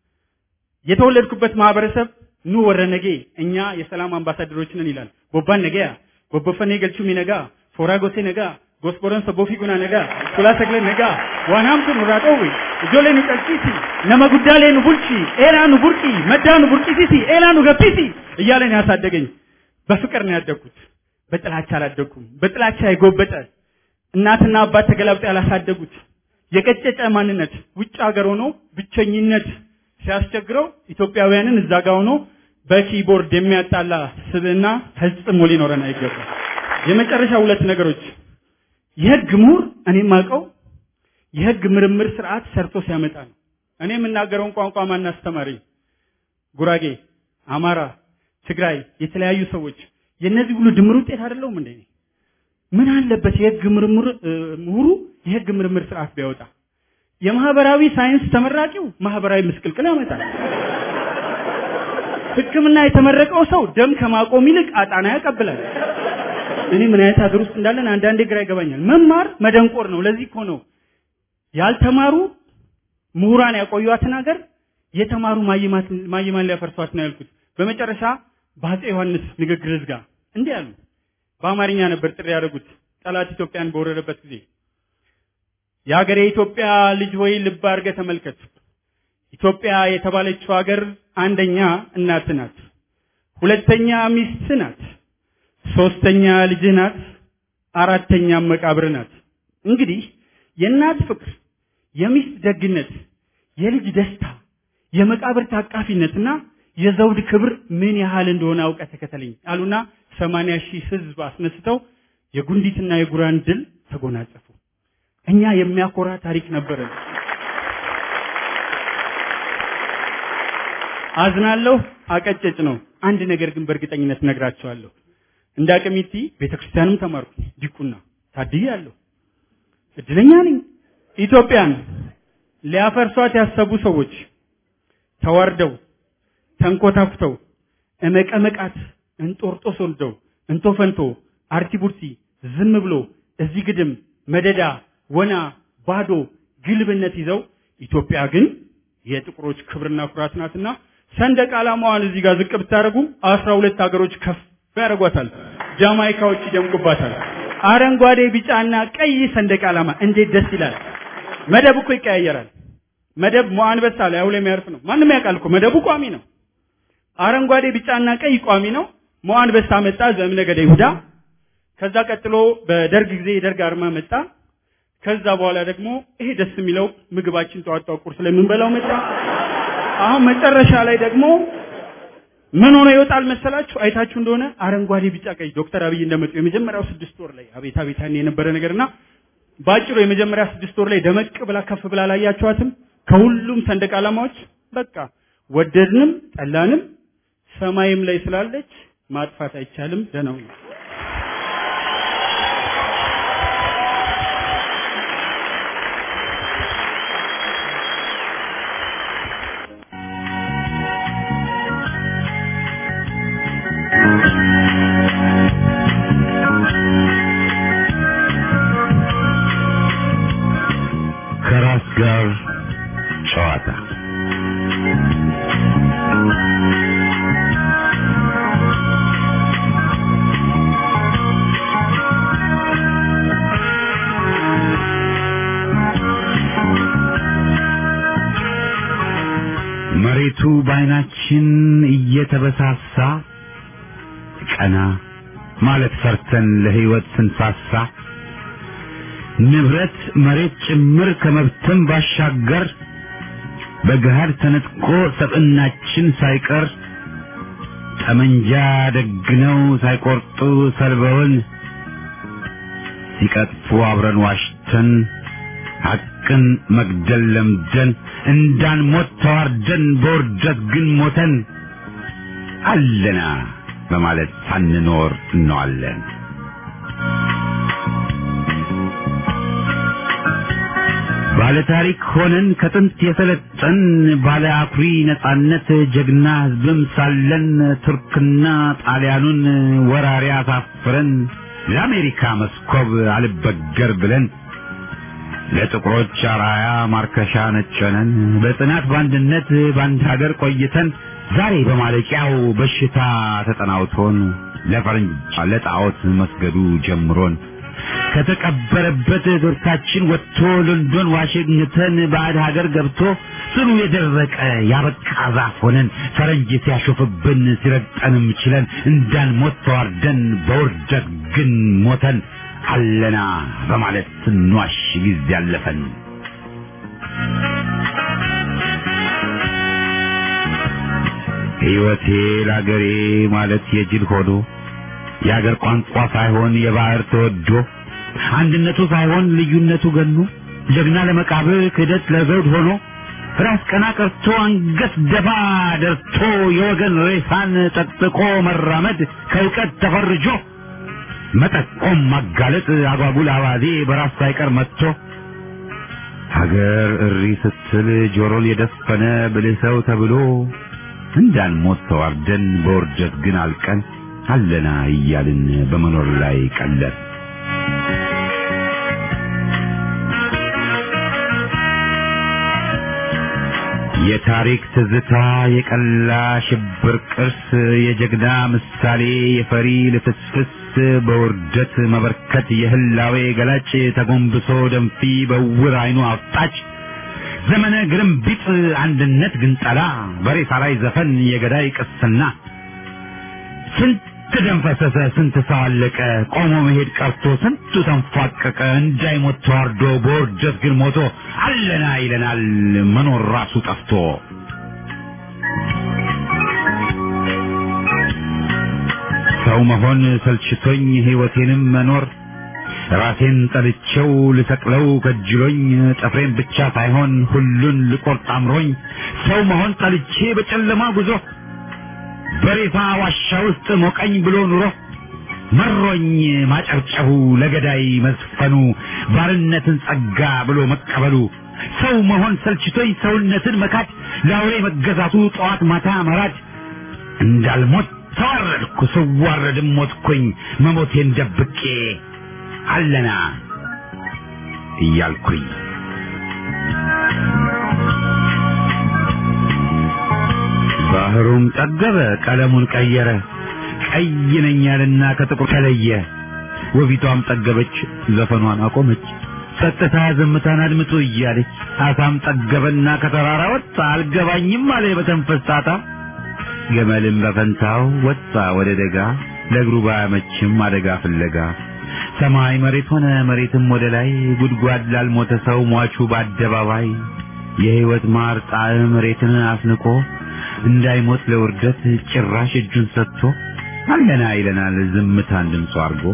የተወለድኩበት ማህበረሰብ ኑ ወረነጌ እኛ የሰላም አምባሳደሮች ነን ይላል። ቦባን ነገያ ቦቦፈኔ ገልቹሚ ነጋ ፎራ ጎሴ ነጋ ጎስቦረን ሰቦፊ ጉና ነጋ ሱላ ሰግለ ነጋ ዋናምቱ ኑራጦዊ እጆሌ ኑ ቀልቂሲ ነመ ጉዳሌ ኑ ቡልቺ ኤላ ኑ ቡርቂ መዳ ኑ ቡርቂሲሲ ኤላ ኑ ገፒሲ እያለ ነው ያሳደገኝ። በፍቅር ነው ያደግኩት። በጥላቻ አላደግኩም። በጥላቻ የጎበጠ እናትና አባት ተገላብጠው ያላሳደጉት የቀጨጨ ማንነት ውጭ ሀገር ሆኖ ብቸኝነት ሲያስቸግረው ኢትዮጵያውያንን እዛ ጋር ሆኖ በኪቦርድ የሚያጣላ ስብዕና ፈጽሞ ሊኖረን አይገባም። የመጨረሻ ሁለት ነገሮች የህግ ምሁር እኔ የማውቀው የህግ ምርምር ስርዓት ሰርቶ ሲያመጣ ነው። እኔ የምናገረውን ቋንቋ ማን አስተማረኝ? ጉራጌ፣ አማራ፣ ትግራይ፣ የተለያዩ ሰዎች የእነዚህ ሁሉ ድምር ውጤት አይደለሁም እንዴ? ምን አለበት የህግ ምርምር ምሁሩ የህግ ምርምር ስርዓት ቢያወጣ? የማህበራዊ ሳይንስ ተመራቂው ማህበራዊ ምስቅልቅል ያመጣል። ሕክምና የተመረቀው ሰው ደም ከማቆም ይልቅ አጣና ያቀብላል። እኔ ምን አይነት ሀገር ውስጥ እንዳለን አንዳንዴ ግራ ይገባኛል። መማር መደንቆር ነው። ለዚህ እኮ ነው ያልተማሩ ምሁራን ያቆዩዋትን ሀገር የተማሩ ማይማን ሊያፈርሷት ነው ያልኩት። በመጨረሻ በአፄ ዮሐንስ ንግግር ዝጋ እንዲህ አሉ። በአማርኛ ነበር ጥሪ ያደረጉት ጠላት ኢትዮጵያን በወረረበት ጊዜ የሀገሬ የኢትዮጵያ ልጅ ሆይ ልብ አድርገህ ተመልከት። ኢትዮጵያ የተባለችው ሀገር አንደኛ እናት ናት፣ ሁለተኛ ሚስት ናት፣ ሶስተኛ ልጅህ ናት፣ አራተኛም መቃብር ናት። እንግዲህ የእናት ፍቅር፣ የሚስት ደግነት፣ የልጅ ደስታ፣ የመቃብር ታቃፊነትና የዘውድ ክብር ምን ያህል እንደሆነ አውቀ ተከተለኝ አሉና ሰማንያ ሺህ ህዝብ አስነስተው የጉንዲትና የጉራን ድል ተጎናጸፉ። እኛ የሚያኮራ ታሪክ ነበረን። አዝናለሁ፣ አቀጨጭ ነው። አንድ ነገር ግን በእርግጠኝነት ነግራቸዋለሁ። እንደ አቅሚቲ ቤተክርስቲያንም ተማርኩ፣ ዲቁና ታድያለሁ። እድለኛ ነኝ። ኢትዮጵያን ሊያፈርሷት ያሰቡ ሰዎች ተዋርደው ተንኮታኩተው እመቀመቃት እንጦርጦስ ወልደው እንቶ ፈንቶ አርቲ ቡርቲ ዝም ብሎ እዚህ ግድም መደዳ ወና ባዶ ግልብነት ይዘው ኢትዮጵያ ግን የጥቁሮች ክብርና ኩራት ናትና ሰንደቅ ዓላማዋን እዚህ ጋር ዝቅ ብታደርጉ አስራ ሁለት ሀገሮች ከፍ ያደርጓታል። ጃማይካዎች ይደምቁባታል። አረንጓዴ፣ ቢጫና ቀይ ሰንደቅ ዓላማ እንዴት ደስ ይላል! መደብ እኮ ይቀያየራል። መደብ ሞአንበሳ ላይ አውለ የሚያርፍ ነው። ማንም ያውቃል እኮ መደቡ ቋሚ ነው። አረንጓዴ፣ ቢጫና ቀይ ቋሚ ነው። ሞአንበሳ መጣ፣ ዘእምነገደ ይሁዳ። ከዛ ቀጥሎ በደርግ ጊዜ የደርግ አርማ መጣ። ከዛ በኋላ ደግሞ ይሄ ደስ የሚለው ምግባችን ጠዋት ጠዋት ቁርስ ላይ የምንበላው መጣ። አሁን መጨረሻ ላይ ደግሞ ምን ሆኖ ይወጣል መሰላችሁ? አይታችሁ እንደሆነ አረንጓዴ፣ ቢጫ፣ ቀይ ዶክተር አብይ እንደመጡ የመጀመሪያው ስድስት ወር ላይ አቤት አቤት ያኔ የነበረ ነገርና ባጭሩ የመጀመሪያ ስድስት ወር ላይ ደመቅ ብላ ከፍ ብላ ላያችኋትም ከሁሉም ሰንደቅ ዓላማዎች በቃ ወደድንም ጠላንም ሰማይም ላይ ስላለች ማጥፋት አይቻልም። ደህና ሁኑ። ከራስ ጋር ጨዋታ መሬቱ በዓይናችን እየተበሳሳ ቀና ማለት ፈርተን ለሕይወት ስንሳሳ ንብረት መሬት ጭምር ከመብትም ባሻገር በገሃድ ተነጥቆ ሰብዕናችን ሳይቀር ጠመንጃ ደግነው ሳይቆርጡ ሰልበውን ሲቀጥፉ አብረን ዋሽተን ሐቅን መግደል ለምደን እንዳንሞት ተዋርደን በውርደት ግን ሞተን አለና በማለት ሳንኖር እንዋለን። ባለ ታሪክ ሆነን ከጥንት የሰለጠን ባለ አኩሪ ነጻነት ጀግና ሕዝብም ሳለን ቱርክና ጣሊያኑን ወራሪ አሳፍረን ለአሜሪካ መስኮብ አልበገር ብለን ለጥቁሮች አራያ ማርከሻ ነጨነን በጽናት በአንድነት በአንድ ሀገር ቆይተን ዛሬ በማለቂያው በሽታ ተጠናውቶን ለፈረንጅ ለጣዖት መስገዱ ጀምሮን ከተቀበረበት ዶርታችን ወጥቶ ሎንዶን ዋሽንግተን ባዕድ ሀገር ገብቶ ስሩ የደረቀ ያበቃ ዛፍ ሆነን ፈረንጅ ሲያሾፍብን ሲረግጠንም ችለን እንዳንሞት ተዋርደን በውርደት ግን ሞተን አለና በማለት ስንዋሽ ጊዜ ያለፈን ሕይወቴ ለአገሬ ማለት የጅል ሆኖ የአገር ቋንቋ ሳይሆን የባህር ተወዶ አንድነቱ ሳይሆን ልዩነቱ ገኖ ጀግና ለመቃብር ክህደት ለዘውድ ሆኖ ራስ ቀና ቀርቶ አንገት ደፋ ደርቶ የወገን ሬሳን ጠቅጥቆ መራመድ ከእውቀት ተፈርጆ መጠቆም ማጋለጥ አጓጉል አባዜ በራስ ሳይቀር መጥቶ ሀገር እሪ ስትል ጆሮን የደፈነ ብልህ ሰው ተብሎ እንዳንሞት ተዋርደን በውርደት ግን አልቀን አለና እያልን በመኖር ላይ ቀለር የታሪክ ትዝታ የቀላ ሽብር ቅርስ የጀግና ምሳሌ የፈሪ ልፍስፍስ በውርደት መበርከት የህላዌ ገላጭ ተጎንብሶ ደንፊ በውር አይኑ አፍጣጭ ዘመነ ግርምቢጥ አንድነት ግንጠላ በሬሳ ላይ ዘፈን የገዳይ ቅስና ስንት ደም ፈሰሰ፣ ስንት ሰው አለቀ፣ ቆሞ መሄድ ቀርቶ ስንቱ ተንፏቀቀ፣ እንዳይሞት ተዋርዶ በውርደት ግን ሞቶ አለና ይለናል መኖር ራሱ ጠፍቶ። ሰው መሆን ሰልችቶኝ ሕይወቴንም መኖር ራሴን ጠልቼው ልሰቅለው ከጅሎኝ ጥፍሬን ብቻ ሳይሆን ሁሉን ልቆርጥ አምሮኝ ሰው መሆን ጠልቼ በጨለማ ጉዞ በሬሳ ዋሻ ውስጥ ሞቀኝ ብሎ ኑሮ መሮኝ ማጨብጨቡ ለገዳይ መዝፈኑ ባርነትን ጸጋ ብሎ መቀበሉ ሰው መሆን ሰልችቶኝ ሰውነትን መካድ ለአውሬ መገዛቱ ጠዋት ማታ መራድ እንዳልሞት ተዋረድኩ ስዋረድም ሞትኩኝ መሞቴን ደብቄ አለና እያልኩኝ ባህሩም ጠገበ ቀለሙን ቀየረ ቀይ ነኝ ያለና ከጥቁር ተለየ ወፊቷም ጠገበች ዘፈኗን አቆመች ጸጥታ ዝምታን አድምጡ እያለች አሳም ጠገበና ከተራራ ወጣ አልገባኝም አለ በተንፈስ ጣጣ ገመልም በፈንታው ወጣ ወደ ደጋ ለእግሩ ባያመችም አደጋ ፍለጋ ሰማይ መሬት ሆነ መሬትም ወደ ላይ ጉድጓድ ላልሞተ ሰው ሟቹ በአደባባይ የሕይወት ማር ጣዕም መሬትን አስንቆ እንዳይሞት ለውርደት ጭራሽ እጁን ሰጥቶ አለና ይለናል ዝምታን ድምፁ አድርጎ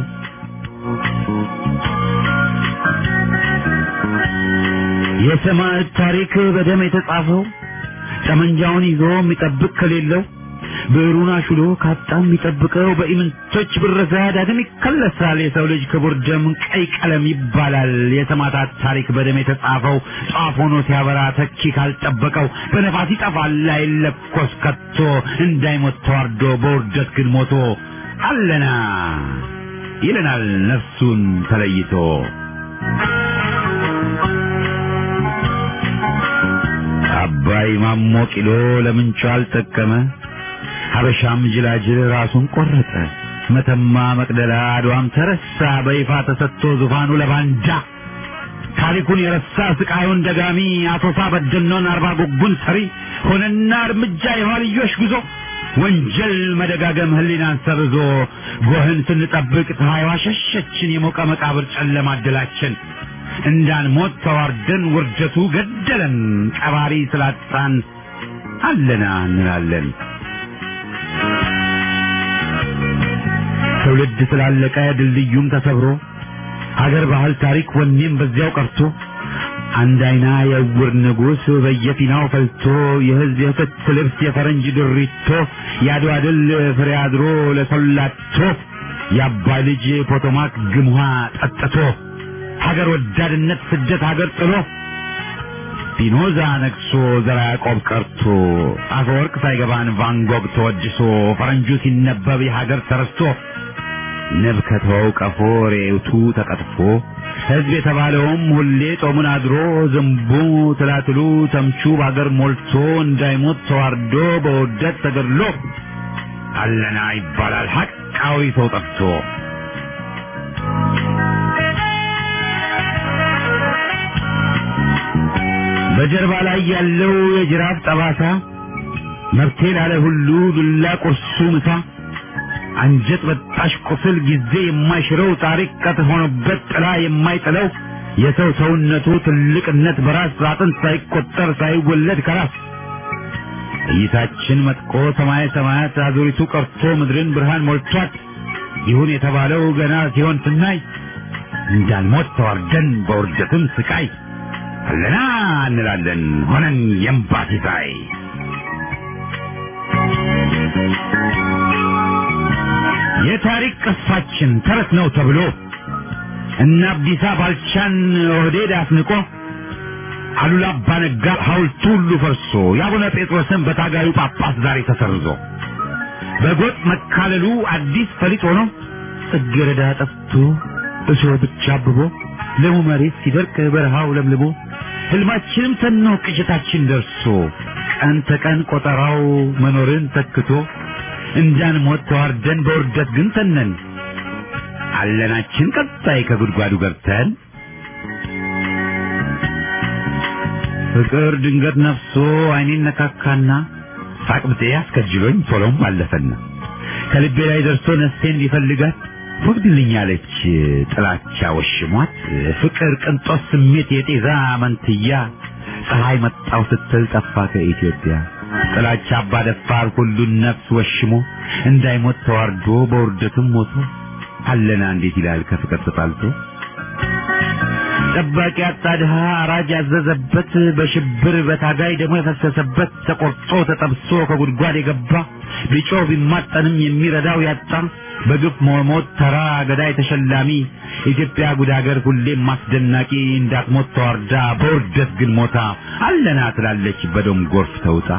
የሰማዕት ታሪክ በደም የተጻፈው ጠመንጃውን ይዞ የሚጠብቅ ከሌለው ብዕሩን አሹሎ ካጣ የሚጠብቀው በኢምንቶች ብረዛ ዳግም ይከለሳል። የሰው ልጅ ክቡር ደም ቀይ ቀለም ይባላል። የሰማዕታት ታሪክ በደም የተጻፈው ጧፍ ሆኖ ሲያበራ ተኪ ካልጠበቀው በነፋስ ይጠፋል አይለኮስ ከቶ እንዳይሞት ተዋርዶ በውርደት ግን ሞቶ አለና ይለናል ነፍሱን ተለይቶ አባይ ማሞ ቂሎ ለምንጩ አልጠቀመ ሀበሻም ጅላጅል ራሱን ቆረጠ። መተማ መቅደላ አድዋም ተረሳ በይፋ ተሰጥቶ ዙፋኑ ለባንዳ ታሪኩን የረሳ ስቃዩን ደጋሚ አቶሳ በደኖን አርባ ጉጉን ሰሪ ሆነና እርምጃ የኋልዮሽ ጉዞ ወንጀል መደጋገም ህሊናን ሰርዞ ጎህን ስንጠብቅ ፀሐይዋ ሸሸችን የሞቀ መቃብር ጨለማ አደላችን እንዳንሞት ተዋርደን ውርደቱ ገደለን ቀባሪ ስላጣን አለና እንላለን። ትውልድ ስላለቀ ድልድዩም ተሰብሮ ሀገር ባህል ታሪክ ወኔም በዚያው ቀርቶ አንድ አይና የዕውር ንጉሥ በየፊናው ፈልቶ የህዝብ የክት ልብስ የፈረንጅ ድሪቶ የአድዋ ድል ፍሬ አድሮ ለሰላቶ የአባይ ልጅ ፖቶማክ ግምዋ ጠጥቶ ሀገር ወዳድነት ስደት ሀገር ጥሎ ፒኖዛ ነግሶ ዘራ ያዕቆብ ቀርቶ አፈወርቅ ሳይገባን ቫንጎግ ተወድሶ ፈረንጁ ሲነበብ የሀገር ተረስቶ ንብ ከተወው ቀፎ ሬውቱ ተቀጥፎ ሕዝብ የተባለውም ሁሌ ጾሙን አድሮ ዝንቡ ትላትሉ ተምቹ በሀገር ሞልቶ እንዳይሞት ተዋርዶ በውርደት ተገድሎ አለና ይባላል ሐቃዊ ሰው ጠፍቶ በጀርባ ላይ ያለው የጅራፍ ጠባሳ መብቴ ላለ ሁሉ ዱላ ቁርሱ ምሳ አንጀት በጣሽ ቁስል ጊዜ የማይሽረው ታሪክ ቀጥ ሆኖበት ጥላ የማይጥለው የሰው ሰውነቱ ትልቅነት በራስ አጥንት ሳይቆጠር ሳይወለድ ከራስ እይታችን መጥቆ ሰማየ ሰማያት አዙሪቱ ቀርቶ ምድርን ብርሃን ሞልቷት ይሁን የተባለው ገና ሲሆን ስናይ እንዳንሞት ተዋርደን በውርደትም ስቃይ አለና እንላለን ሆነን የእምባ ሲሳይ የታሪክ ቅርሳችን ተረት ነው ተብሎ እነ አብዲሳ ባልቻን ኦህዴድ አስንቆ አሉላ አባ ነጋ ሐውልቱ ሁሉ ፈርሶ የአቡነ ጴጥሮስን በታጋዩ ጳጳስ ዛሬ ተሰርዞ በጎጥ መካለሉ አዲስ ፈሊጥ ሆኖ ጽጌረዳ ጠፍቶ እሾህ ብቻ አብቦ ለሙ መሬት ሲደርቅ በረሃው ለምልሞ ህልማችንም ተኖ ቅዠታችን ደርሶ ቀን ተቀን ቆጠራው መኖርን ተክቶ እንዳንሞት ተዋርደን በውርደት ግን ተነን አለናችን ቀጣይ ከጉድጓዱ ገብተን ፍቅር ድንገት ነፍሶ አይኔን ነካካና ሳቅብጤ አስከጅሎኝ ቶሎም አለፈና ከልቤ ላይ ደርሶ ነፍሴን ቢፈልጋት ወግድልኛለች ጥላቻ ወሽሟት ፍቅር ቅንጦት ስሜት የጤዛ መንትያ ፀሐይ መጣው ስትል ጠፋ ከኢትዮጵያ ጥላቻ አባደፋር ሁሉን ነፍስ ወሽሞ እንዳይሞት ተዋርዶ በውርደትም ሞቶ አለና እንዴት ይላል ከፍቅር ተጣልቶ ጠባቂ አጣ ድሃ አራጅ ያዘዘበት በሽብር በታጋይ ደግሞ የፈሰሰበት ተቆርጦ ተጠብሶ ከጉድጓድ የገባ ቢጮህ ቢማጠንም የሚረዳው ያጣ በግፍ መሞት ተራ ገዳይ ተሸላሚ ኢትዮጵያ ጉድ ሀገር ሁሌም ማስደናቂ እንዳትሞት ተዋርዳ በውርደት ግን ሞታ አለና ትላለች በደም ጎርፍ ተውጣ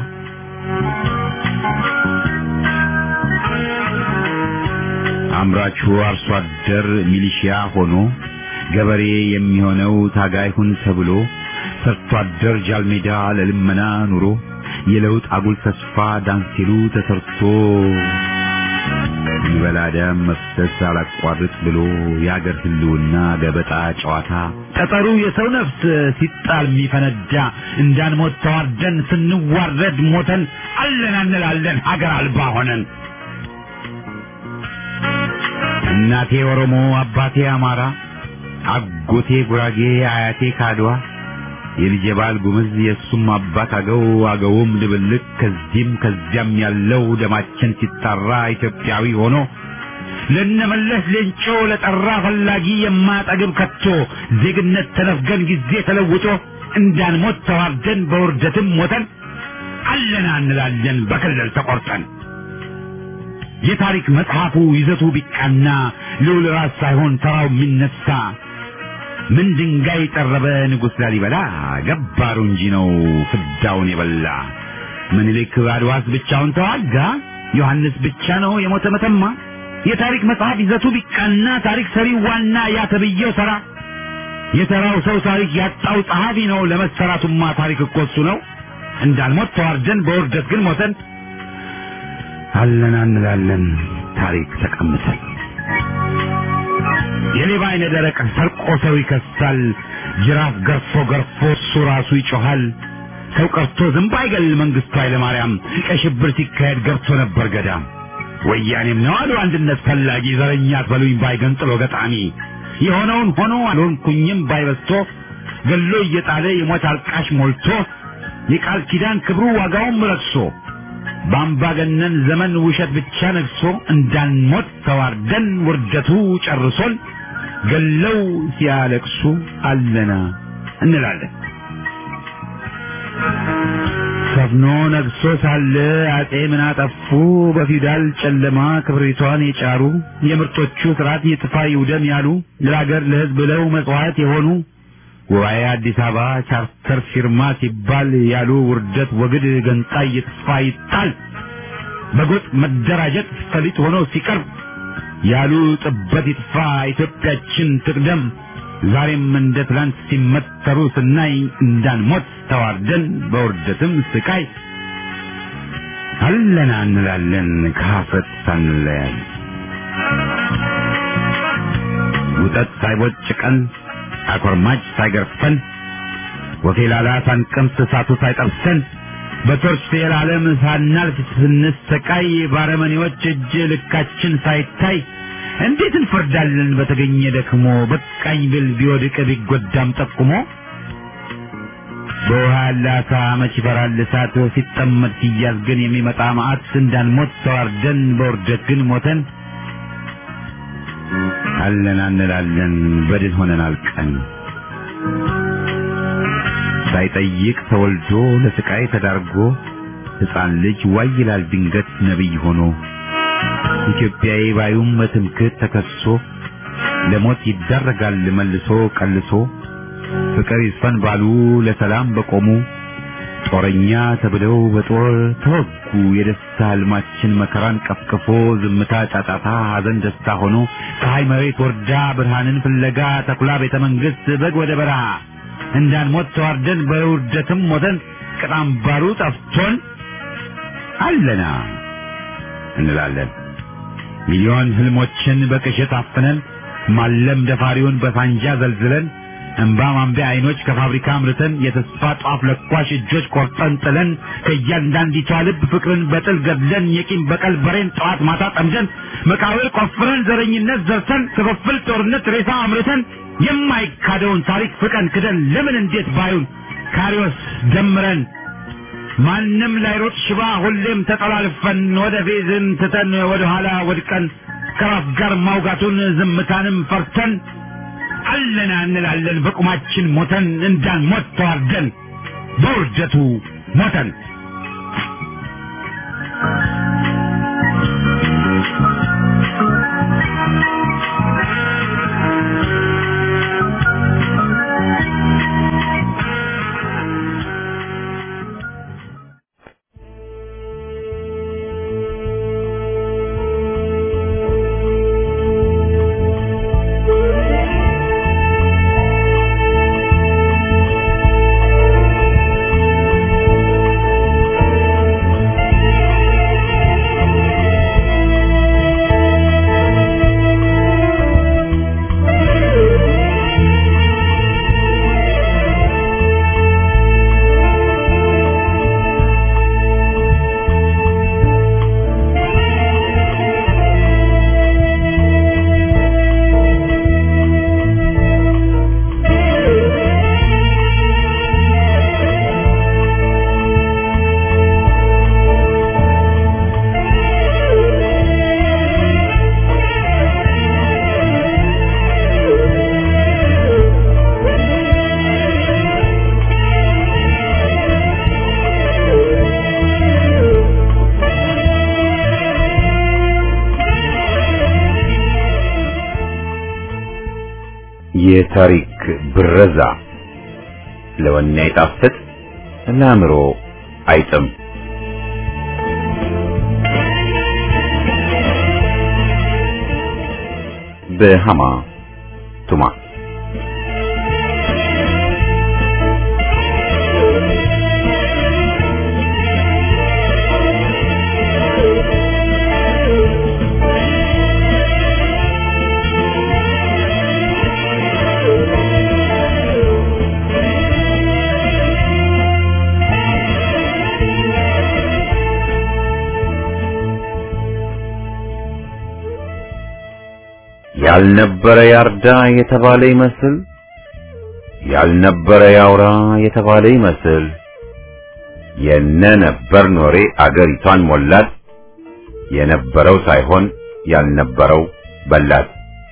አምራቹ አርሶ አደር ሚሊሺያ ሆኖ ገበሬ የሚሆነው ታጋይ ሁን ተብሎ ሰርቶ አደር ጃልሜዳ ለልመና ኑሮ የለውጥ አጉል ተስፋ ዳንሲሉ ተሰርቶ ይበላ ደም መፍሰስ አላቋርጥ ብሎ የአገር ህልውና ገበጣ ጨዋታ ጠጠሩ የሰው ነፍስ ሲጣል የሚፈነዳ እንዳንሞት ተዋርደን ስንዋረድ ሞተን አለን እንላለን ሀገር አልባ ሆነን እናቴ ኦሮሞ አባቴ አማራ አጎቴ ጉራጌ አያቴ ካድዋ የልጄ ባል ጉምዝ የእሱም አባት አገው አገውም ድብልቅ ከዚህም ከዚያም ያለው ደማችን ሲጣራ ኢትዮጵያዊ ሆኖ ለነመለስ ሌንጮ ለጠራ ፈላጊ የማጠግብ ከቶ ዜግነት ተነፍገን ጊዜ ተለውጦ እንዳንሞት ተዋርደን በውርደትም ሞተን አለና እንላለን በክልል ተቆርጠን የታሪክ መጽሐፉ ይዘቱ ቢቃና ልዑል ራስ ሳይሆን ተራው የሚነሳ ምን ድንጋይ ጠረበ ንጉሥ ላሊበላ ገባሩ እንጂ ነው ፍዳውን የበላ ምኒልክ አድዋስ ብቻውን ተዋጋ ዮሐንስ ብቻ ነው የሞተ መተማ የታሪክ መጽሐፍ ይዘቱ ቢቃና ታሪክ ሰሪ ዋና ያ ተብዬው ተራ የተራው ሰው ታሪክ ያጣው ጸሐፊ ነው ለመሰራቱማ ታሪክ እኮ እሱ ነው እንዳልሞት ተዋርደን በውርደት ግን ሞተን አለና እንላለን ታሪክ ተቀምጠን የሌባ አይነ ደረቅ ሰርቆ ሰው ይከሳል ጅራፍ ገርፎ ገርፎ እሱ ራሱ ይጮሃል ሰው ቀርቶ ዝንብ አይገል መንግስቱ ኃይለማርያም ቀይ ሽብር ሲካሄድ ገብቶ ነበር ገዳም ወያኔም ነው አሉ አንድነት ፈላጊ ዘረኛ አትበሉኝ ባይ ገንጥሎ ገጣሚ የሆነውን ሆኖ አልሆንኩኝም ባይበስቶ ገሎ እየጣለ የሞት አልቃሽ ሞልቶ የቃል ኪዳን ክብሩ ዋጋውም ረክሶ በአምባገነን ዘመን ውሸት ብቻ ነግሶ እንዳንሞት ተዋርደን ውርደቱ ጨርሶን ገለው ሲያለቅሱ አለና እንላለን። ሰፍኖ ነግሶ ሳለ አጼ ምን አጠፉ? በፊውዳል ጨለማ ክብሪቷን የጫሩ የምርጦቹ ስርዓት ይጥፋ ይውደም ያሉ ለሀገር ለሕዝብ ብለው መጽዋዕት የሆኑ ጉባኤ አዲስ አበባ ቻርተር ፊርማ ሲባል ያሉ ውርደት ወግድ ገንጣይ ይጥፋ ይጣል በጎጥ መደራጀት ፈሊጥ ሆኖ ሲቀርብ ያሉ ጥበት ይጥፋ ኢትዮጵያችን ትቅደም ዛሬም እንደ ትላንት ሲመተሩ ስናይ እንዳንሞት ተዋርደን በውርደትም ስቃይ አለና እንላለን ከሀፍረት ሳንለያይ ውጠት ሳይቦጭቀን አኮርማጭ ሳይገርፈን ወፌላላ ሳንቀምስ እሳቱ ሳይጠብሰን በቶርች ፌር ዓለም ሳናልፍ ስንሰቃይ ባረመኔዎች እጅ ልካችን ሳይታይ እንዴት እንፈርዳለን በተገኘ ደክሞ በቃኝ ብል ቢወድቅ ቢጎዳም ጠቁሞ በውሃ ያለ አሳ መች ይፈራል እሳት ሲጠመድ ሲያዝ ግን የሚመጣ መዓት እንዳንሞት ተዋርደን በውርደት ግን ሞተን አለን እንላለን በድን ሆነን አልቀን ሳይጠይቅ ተወልዶ ለስቃይ ተዳርጎ ሕፃን ልጅ ዋይ ይላል ድንገት ነቢይ ሆኖ ኢትዮጵያዊ ባዩም በትምክህት ተከሶ ለሞት ይዳረጋል መልሶ ቀልሶ ፍቅር ይስፈን ባሉ ለሰላም በቆሙ ጦረኛ ተብለው በጦር ተወጉ። የደስታ ህልማችን መከራን ቀፍቅፎ ዝምታ ጫጫታ፣ ሐዘን ደስታ ሆኖ ፀሐይ መሬት ወርዳ ብርሃንን ፍለጋ ተኩላ ቤተ መንግሥት በግ ወደ በረሃ እንዳንሞት ተዋርደን በውርደትም ሞተን ቅጣም ባሩ ጠፍቶን አለና እንላለን ሚሊዮን ህልሞችን በቅዠት አፍነን ማለም ደፋሪውን በሳንጃ ዘልዝለን እንባ ማንቢያ አይኖች ከፋብሪካ አምርተን የተስፋ ጧፍ ለኳሽ እጆች ቆርጠን ጥለን ከእያንዳንዲቷ ልብ ፍቅርን በጥል ገድለን የቂም በቀል በሬን ጠዋት ማታ ጠምደን መቃብር ቆፍረን ዘረኝነት ዘርተን ክፍፍል ጦርነት ሬሳ አምርተን የማይካደውን ታሪክ ፍቀን ክደን ለምን እንዴት ባዩን ካሪዎስ ደምረን ማንም ላይሮጥ ሽባ ሁሌም ተጠላልፈን ወደ ፌዝን ትተን ወደ ኋላ ወድቀን ከራስ ጋር ማውጋቱን ዝምታንም ፈርተን አለና እንላለን በቁማችን ሞተን እንዳንሞት ተዋርደን በውርደቱ ሞተን የታሪክ ብረዛ ለወኔ አይጣፍጥ ለአእምሮ አይጥም። በሃማ ቱማ ያልነበረ ያርዳ የተባለ ይመስል ያልነበረ ያውራ የተባለ ይመስል የነ ነበር ኖሬ አገሪቷን ሞላት የነበረው ሳይሆን ያልነበረው በላት።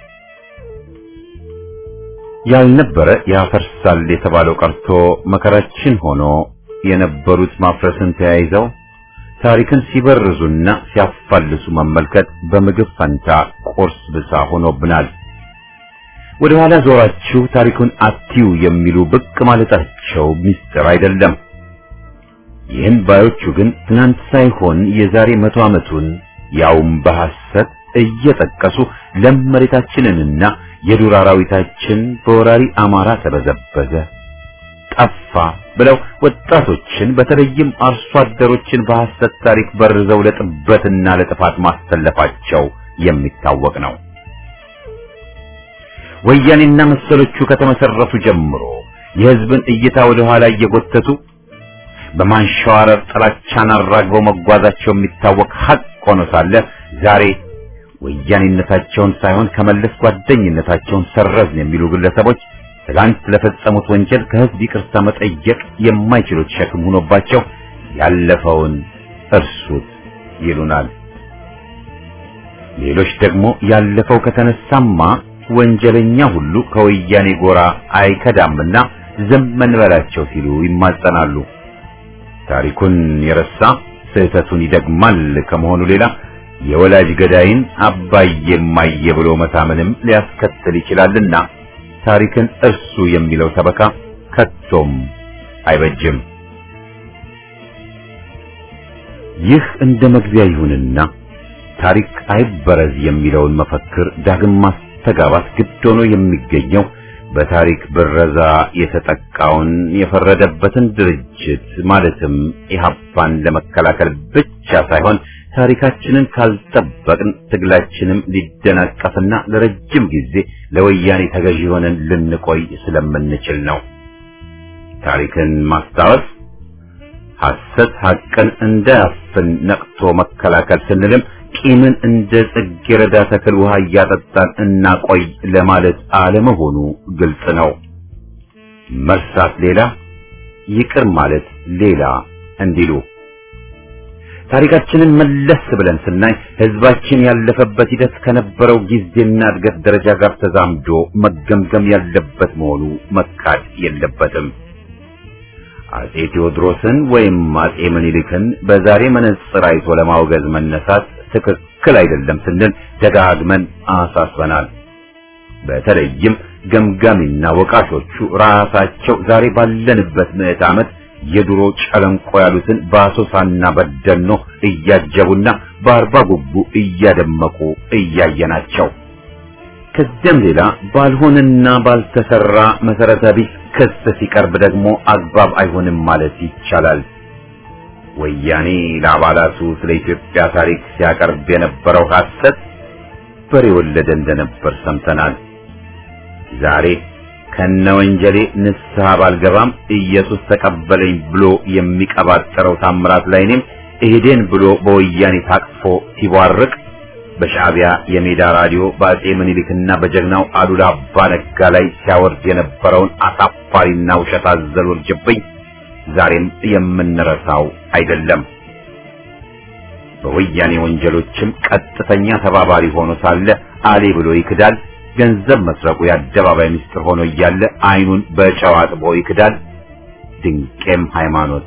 ያልነበረ ያፈርሳል የተባለው ቀርቶ መከራችን ሆኖ የነበሩት ማፍረስን ተያይዘው ታሪክን ሲበርዙና ሲያፋልሱ መመልከት በምግብ ፈንታ ቁርስ ብሳ ሆኖብናል። ወደ ኋላ ዞራችሁ ታሪኩን አትዩ የሚሉ ብቅ ማለታቸው ሚስጥር አይደለም። ይህን ባዮቹ ግን ትናንት ሳይሆን የዛሬ መቶ ዓመቱን ያውም በሐሰት እየጠቀሱ ለም መሬታችንንና የዱር አራዊታችን በወራሪ አማራ ተበዘበዘ፣ ጠፋ ብለው ወጣቶችን በተለይም አርሶ አደሮችን በሐሰት ታሪክ በርዘው ለጥበትና ለጥፋት ማስተለፋቸው የሚታወቅ ነው። ወያኔና መሰሎቹ ከተመሰረቱ ጀምሮ የሕዝብን እይታ ወደ ኋላ እየጎተቱ በማንሸዋረር ጥላቻን አራግበው መጓዛቸው የሚታወቅ ሐቅ ሆኖ ሳለ ዛሬ ወያኔነታቸውን ሳይሆን ከመለስ ጓደኝነታቸውን ሰረዝን የሚሉ ግለሰቦች ትላንት ለፈጸሙት ወንጀል ከሕዝብ ይቅርታ መጠየቅ የማይችሉት ሸክም ሆኖባቸው ያለፈውን እርሱት ይሉናል። ሌሎች ደግሞ ያለፈው ከተነሳማ ወንጀለኛ ሁሉ ከወያኔ ጎራ አይከዳምና ዝም እንበላቸው ሲሉ ይማጸናሉ። ታሪኩን የረሳ ስህተቱን ይደግማል ከመሆኑ ሌላ የወላጅ ገዳይን አባዬ እማዬ ብሎ መታመንም ሊያስከትል ይችላልና ታሪክን እርሱ የሚለው ሰበካ ከቶም አይበጅም። ይህ እንደ መግቢያ ይሁንና ታሪክ አይበረዝ የሚለውን መፈክር ዳግም ማስተጋባት ግድ ሆኖ የሚገኘው በታሪክ ብረዛ የተጠቃውን የፈረደበትን ድርጅት ማለትም ኢህአፓን ለመከላከል ብቻ ሳይሆን ታሪካችንን ካልጠበቅን ትግላችንም ሊደናቀፍና ለረጅም ጊዜ ለወያኔ ተገዢ ሆነን ልንቆይ ስለምንችል ነው። ታሪክን ማስታወስ ሐሰት ሐቅን እንዳያፍን ነቅቶ መከላከል ስንልም ቂምን እንደ ጽጌረዳ ተክል ውሃ እያጠጣን እናቆይ ለማለት አለመሆኑ ግልጽ ነው። መርሳት ሌላ፣ ይቅር ማለት ሌላ እንዲሉ ታሪካችንን መለስ ብለን ስናይ ህዝባችን ያለፈበት ሂደት ከነበረው ጊዜና እድገት ደረጃ ጋር ተዛምዶ መገምገም ያለበት መሆኑ መካድ የለበትም። አጼ ቴዎድሮስን ወይም አጼ ምኒልክን በዛሬ መነጽር አይቶ ለማውገዝ መነሳት ትክክል አይደለም ስንል ደጋግመን አሳስበናል። በተለይም ገምጋሚና ወቃሾቹ ራሳቸው ዛሬ ባለንበት ምዕት ዓመት የድሮ ጨለንቆ ያሉትን በአሶሳና በደኖ እያጀቡና በአርባ ጉቡ እያደመቁ እያየናቸው ከዚያም ሌላ ባልሆነና ባልተሰራ መሰረተ ቢስ ክስ ሲቀርብ ደግሞ አግባብ አይሆንም ማለት ይቻላል። ወያኔ ለአባላቱ ስለ ኢትዮጵያ ታሪክ ሲያቀርብ የነበረው ሐሰት በሬ ወለደ እንደነበር ሰምተናል። ዛሬ ከነ ወንጀሌ ንስሐ ባልገባም ኢየሱስ ተቀበለኝ ብሎ የሚቀባጠረው ታምራት ላይኔም እሄዴን ብሎ በወያኔ ታቅፎ ሲቧርቅ በሻዕቢያ የሜዳ ራዲዮ በአጼ ምኒልክና በጀግናው አሉላ አባ ነጋ ላይ ሲያወርድ የነበረውን አሳፋሪና ውሸት አዘል ውርጅብኝ ዛሬም የምንረሳው አይደለም። በወያኔ ወንጀሎችም ቀጥተኛ ተባባሪ ሆኖ ሳለ አሌ ብሎ ይክዳል። ገንዘብ መስረቁ የአደባባይ ምስጢር ሆኖ እያለ አይኑን በጨው አጥቦ ይክዳል። ድንቄም ሃይማኖት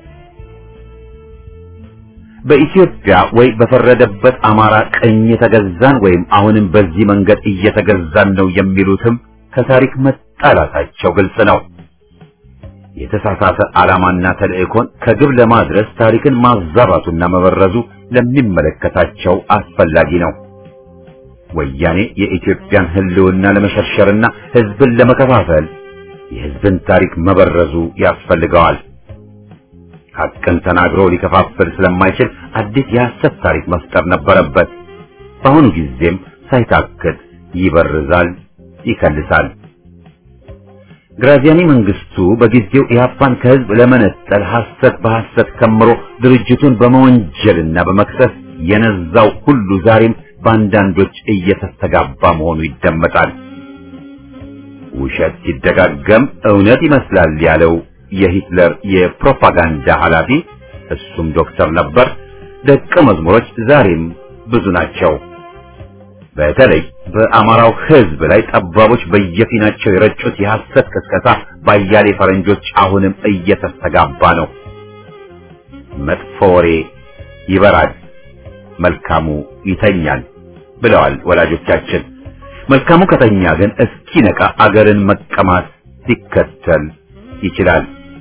በኢትዮጵያ ወይ በፈረደበት አማራ ቀኝ የተገዛን ወይም አሁንም በዚህ መንገድ እየተገዛን ነው የሚሉትም ከታሪክ መጣላታቸው ግልጽ ነው። የተሳሳተ ዓላማና ተልእኮን ከግብ ለማድረስ ታሪክን ማዛባቱና መበረዙ ለሚመለከታቸው አስፈላጊ ነው። ወያኔ የኢትዮጵያን ሕልውና ለመሸርሸርና ሕዝብን ለመከፋፈል የሕዝብን ታሪክ መበረዙ ያስፈልገዋል። ሐቅን ተናግሮ ሊከፋፍል ስለማይችል አዲስ የሐሰት ታሪክ መፍጠር ነበረበት። በአሁኑ ጊዜም ሳይታክት ይበርዛል፣ ይከልሳል። ግራዚያኒ መንግስቱ በጊዜው ኢህአፓን ከህዝብ ለመነጠል ሐሰት በሐሰት ከምሮ ድርጅቱን በመወንጀልና በመክሰስ የነዛው ሁሉ ዛሬም በአንዳንዶች እየተስተጋባ መሆኑ ይደመጣል። ውሸት ሲደጋገም እውነት ይመስላል ያለው የሂትለር የፕሮፓጋንዳ ኃላፊ እሱም ዶክተር ነበር። ደቀ መዝሙሮች ዛሬም ብዙ ናቸው። በተለይ በአማራው ህዝብ ላይ ጠባቦች በየፊናቸው የረጩት የሐሰት ቅስቀሳ ባያሌ ፈረንጆች አሁንም እየተስተጋባ ነው። መጥፎ ወሬ ይበራል፣ መልካሙ ይተኛል ብለዋል ወላጆቻችን። መልካሙ ከተኛ ግን እስኪነቃ አገርን መቀማት ሊከተል ይችላል።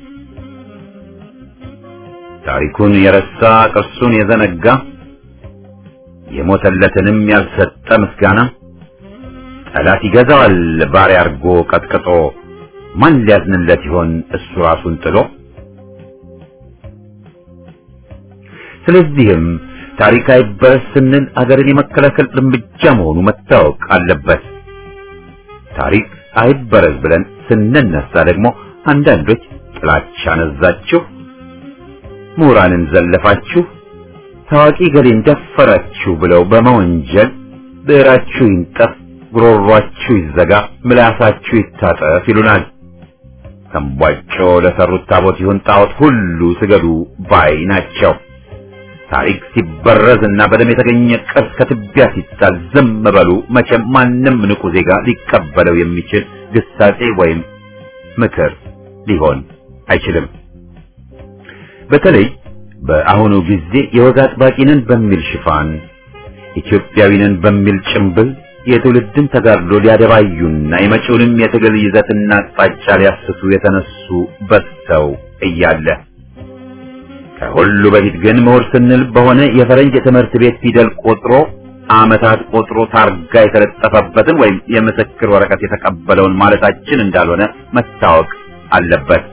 ታሪኩን የረሳ ቅርሱን የዘነጋ የሞተለትንም ያልሰጠ ምስጋና ጠላት ይገዛዋል ባሪያ አርጎ ቀጥቅጦ ማን ሊያዝንለት ይሆን እሱ ራሱን ጥሎ። ስለዚህም ታሪክ አይበረስ ስንል አገርን የመከላከል እርምጃ መሆኑ መታወቅ አለበት። ታሪክ አይበረዝ ብለን ስንነሳ ደግሞ አንዳንዶች ጥላቻ ነዛችሁ፣ ምሁራንን ዘለፋችሁ፣ ታዋቂ ገሌን ደፈራችሁ ብለው በመወንጀል ብዕራችሁ ይንጠፍ፣ ጉሮሯችሁ ይዘጋ፣ ምላሳችሁ ይታጠፍ ይሉናል። ተንቧጮ ለሰሩት ታቦት ይሁን ጣዖት ሁሉ ስገዱ ባይ ናቸው። ታሪክ ሲበረዝ እና በደም የተገኘ ቅርስ ከትቢያ ሲጣል ዝም በሉ። መቼም ማንም ንቁ ዜጋ ሊቀበለው የሚችል ግሳጼ ወይም ምክር ሊሆን አይችልም። በተለይ በአሁኑ ጊዜ የወግ አጥባቂንን በሚል ሽፋን ኢትዮጵያዊንን በሚል ጭምብል የትውልድን ተጋድሎ ሊያደባዩና የመጪውንም የትግል ይዘትና አቅጣጫ ሊያስቱ የተነሱ በዝተው እያለ ከሁሉ በፊት ግን ምሁር ስንል በሆነ የፈረንጅ የትምህርት ቤት ፊደል ቆጥሮ ዓመታት ቆጥሮ ታርጋ የተለጠፈበትን ወይም የምስክር ወረቀት የተቀበለውን ማለታችን እንዳልሆነ መታወቅ አለበት።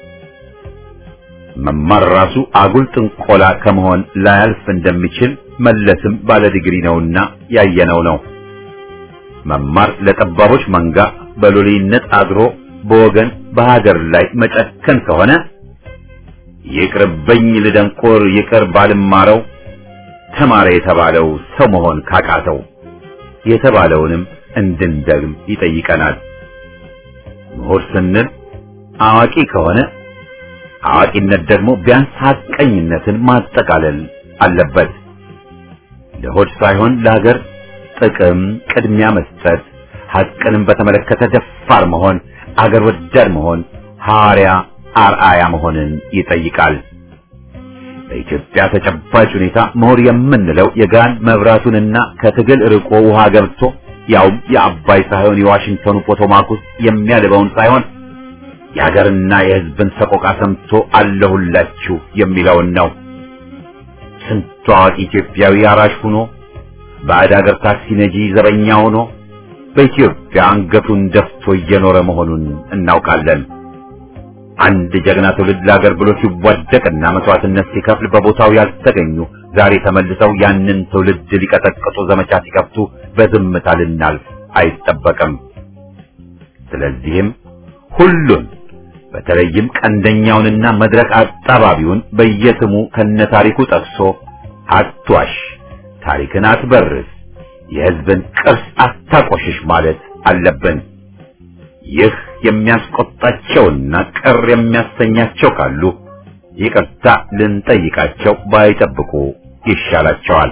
መማር ራሱ አጉል ጥንቆላ ከመሆን ላያልፍ እንደሚችል መለስም ባለ ዲግሪ ነውና ያየነው ነው። መማር ለጠባቦች መንጋ በሎሌነት አድሮ በወገን በሀገር ላይ መጨከን ከሆነ ይቅርብኝ ልደንቆር ይቅር ባልማረው ተማረ የተባለው ሰው መሆን ካቃተው የተባለውንም እንድንደግም ይጠይቀናል። ምሁር ስንል አዋቂ ከሆነ አዋቂነት ደግሞ ቢያንስ ሐቀኝነትን ማጠቃለል አለበት። ለሆድ ሳይሆን ለሀገር ጥቅም ቅድሚያ መስጠት፣ ሐቅንም በተመለከተ ደፋር መሆን፣ አገር ወዳድ መሆን፣ ሐዋርያ አርአያ መሆንን ይጠይቃል። በኢትዮጵያ ተጨባጭ ሁኔታ ምሁር የምንለው የጋን መብራቱንና ከትግል ርቆ ውሃ ገብቶ ያውም የአባይ ሳይሆን የዋሽንግተኑ ፖቶማክ ውስጥ የሚያልበውን ሳይሆን የሀገርና የሕዝብን ሰቆቃ ሰምቶ አለሁላችሁ የሚለውን ነው። ስንቱ አዋቂ ኢትዮጵያዊ አራሽ ሆኖ ባዕድ ሀገር ታክሲ ነጂ ዘበኛ ሆኖ በኢትዮጵያ አንገቱን ደፍቶ እየኖረ መሆኑን እናውቃለን። አንድ ጀግና ትውልድ ለሀገር ብሎ ሲዋደቅና መስዋዕትነት ሲከፍል በቦታው ያልተገኙ ዛሬ ተመልሰው ያንን ትውልድ ሊቀጠቅጡ ዘመቻ ሲከፍቱ በዝምታ ልናልፍ አይጠበቅም። ስለዚህም ሁሉን በተለይም ቀንደኛውንና መድረክ አጣባቢውን በየስሙ ከነታሪኩ ጠቅሶ አትዋሽ፣ ታሪክን አትበርስ፣ የሕዝብን ቅርስ አታቆሽሽ ማለት አለብን። ይህ የሚያስቆጣቸውና ቅር የሚያሰኛቸው ካሉ ይቅርታ ልንጠይቃቸው ባይጠብቁ ይሻላቸዋል።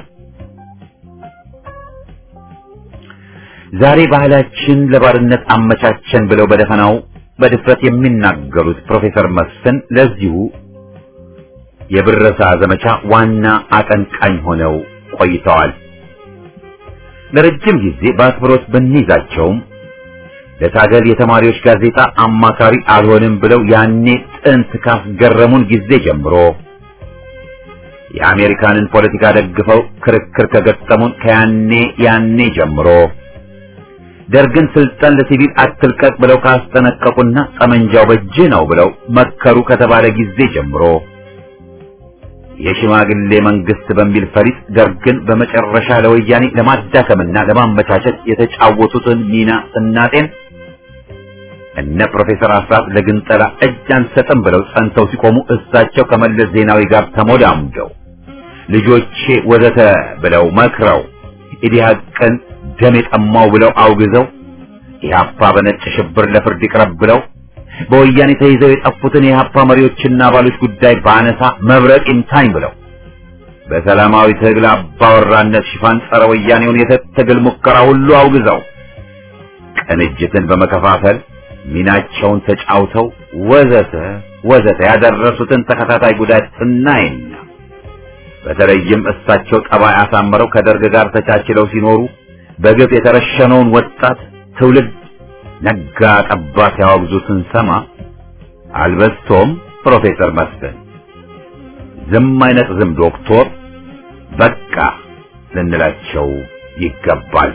ዛሬ ባህላችን ለባርነት አመቻቸን ብለው በደፈናው በድፍረት የሚናገሩት ፕሮፌሰር መስፍን ለዚሁ የብረሳ ዘመቻ ዋና አቀንቃኝ ሆነው ቆይተዋል። ለረጅም ጊዜ በአክብሮት ብንይዛቸውም ለታገል የተማሪዎች ጋዜጣ አማካሪ አልሆንም ብለው ያኔ ጥንት ካስገረሙን ጊዜ ጀምሮ የአሜሪካንን ፖለቲካ ደግፈው ክርክር ከገጠሙን ከያኔ ያኔ ጀምሮ ደርግን ስልጣን ለሲቪል አትልቀቅ ብለው ካስጠነቀቁና ጠመንጃው በእጅህ ነው ብለው መከሩ ከተባለ ጊዜ ጀምሮ የሽማግሌ መንግስት በሚል ፈሊጥ ደርግን በመጨረሻ ለወያኔ ለማዳከምና ለማመቻቸት የተጫወቱትን ሚና ስናጤን እነ ፕሮፌሰር አስራት ለግንጠላ እጅ አንሰጥም ብለው ጸንተው ሲቆሙ እሳቸው ከመለስ ዜናዊ ጋር ተሞዳሙደው ልጆቼ ወዘተ ብለው መክረው ኢዲሃቅን ደም የጠማው ብለው አውግዘው ኢህአፓ በነጭ ሽብር ለፍርድ ይቅረብ ብለው በወያኔ ተይዘው የጠፉትን የኢህአፓ መሪዎችና አባሎች ጉዳይ ባነሳ መብረቅ ይምታኝ ብለው በሰላማዊ ትግል አባወራነት ሽፋን ጸረ ወያኔውን የትግል ሙከራ ሁሉ አውግዘው ቅንጅትን በመከፋፈል ሚናቸውን ተጫውተው ወዘተ ወዘተ ያደረሱትን ተከታታይ ጉዳት ስናይና በተለይም እሳቸው ጠባይ አሳምረው ከደርግ ጋር ተቻችለው ሲኖሩ በግፍ የተረሸነውን ወጣት ትውልድ ነጋ ጠባ ሲያወግዙ ስንሰማ አልበስቶም ፕሮፌሰር መስፍን ዝም አይነት ዝም ዶክቶር በቃ ልንላቸው ይገባል።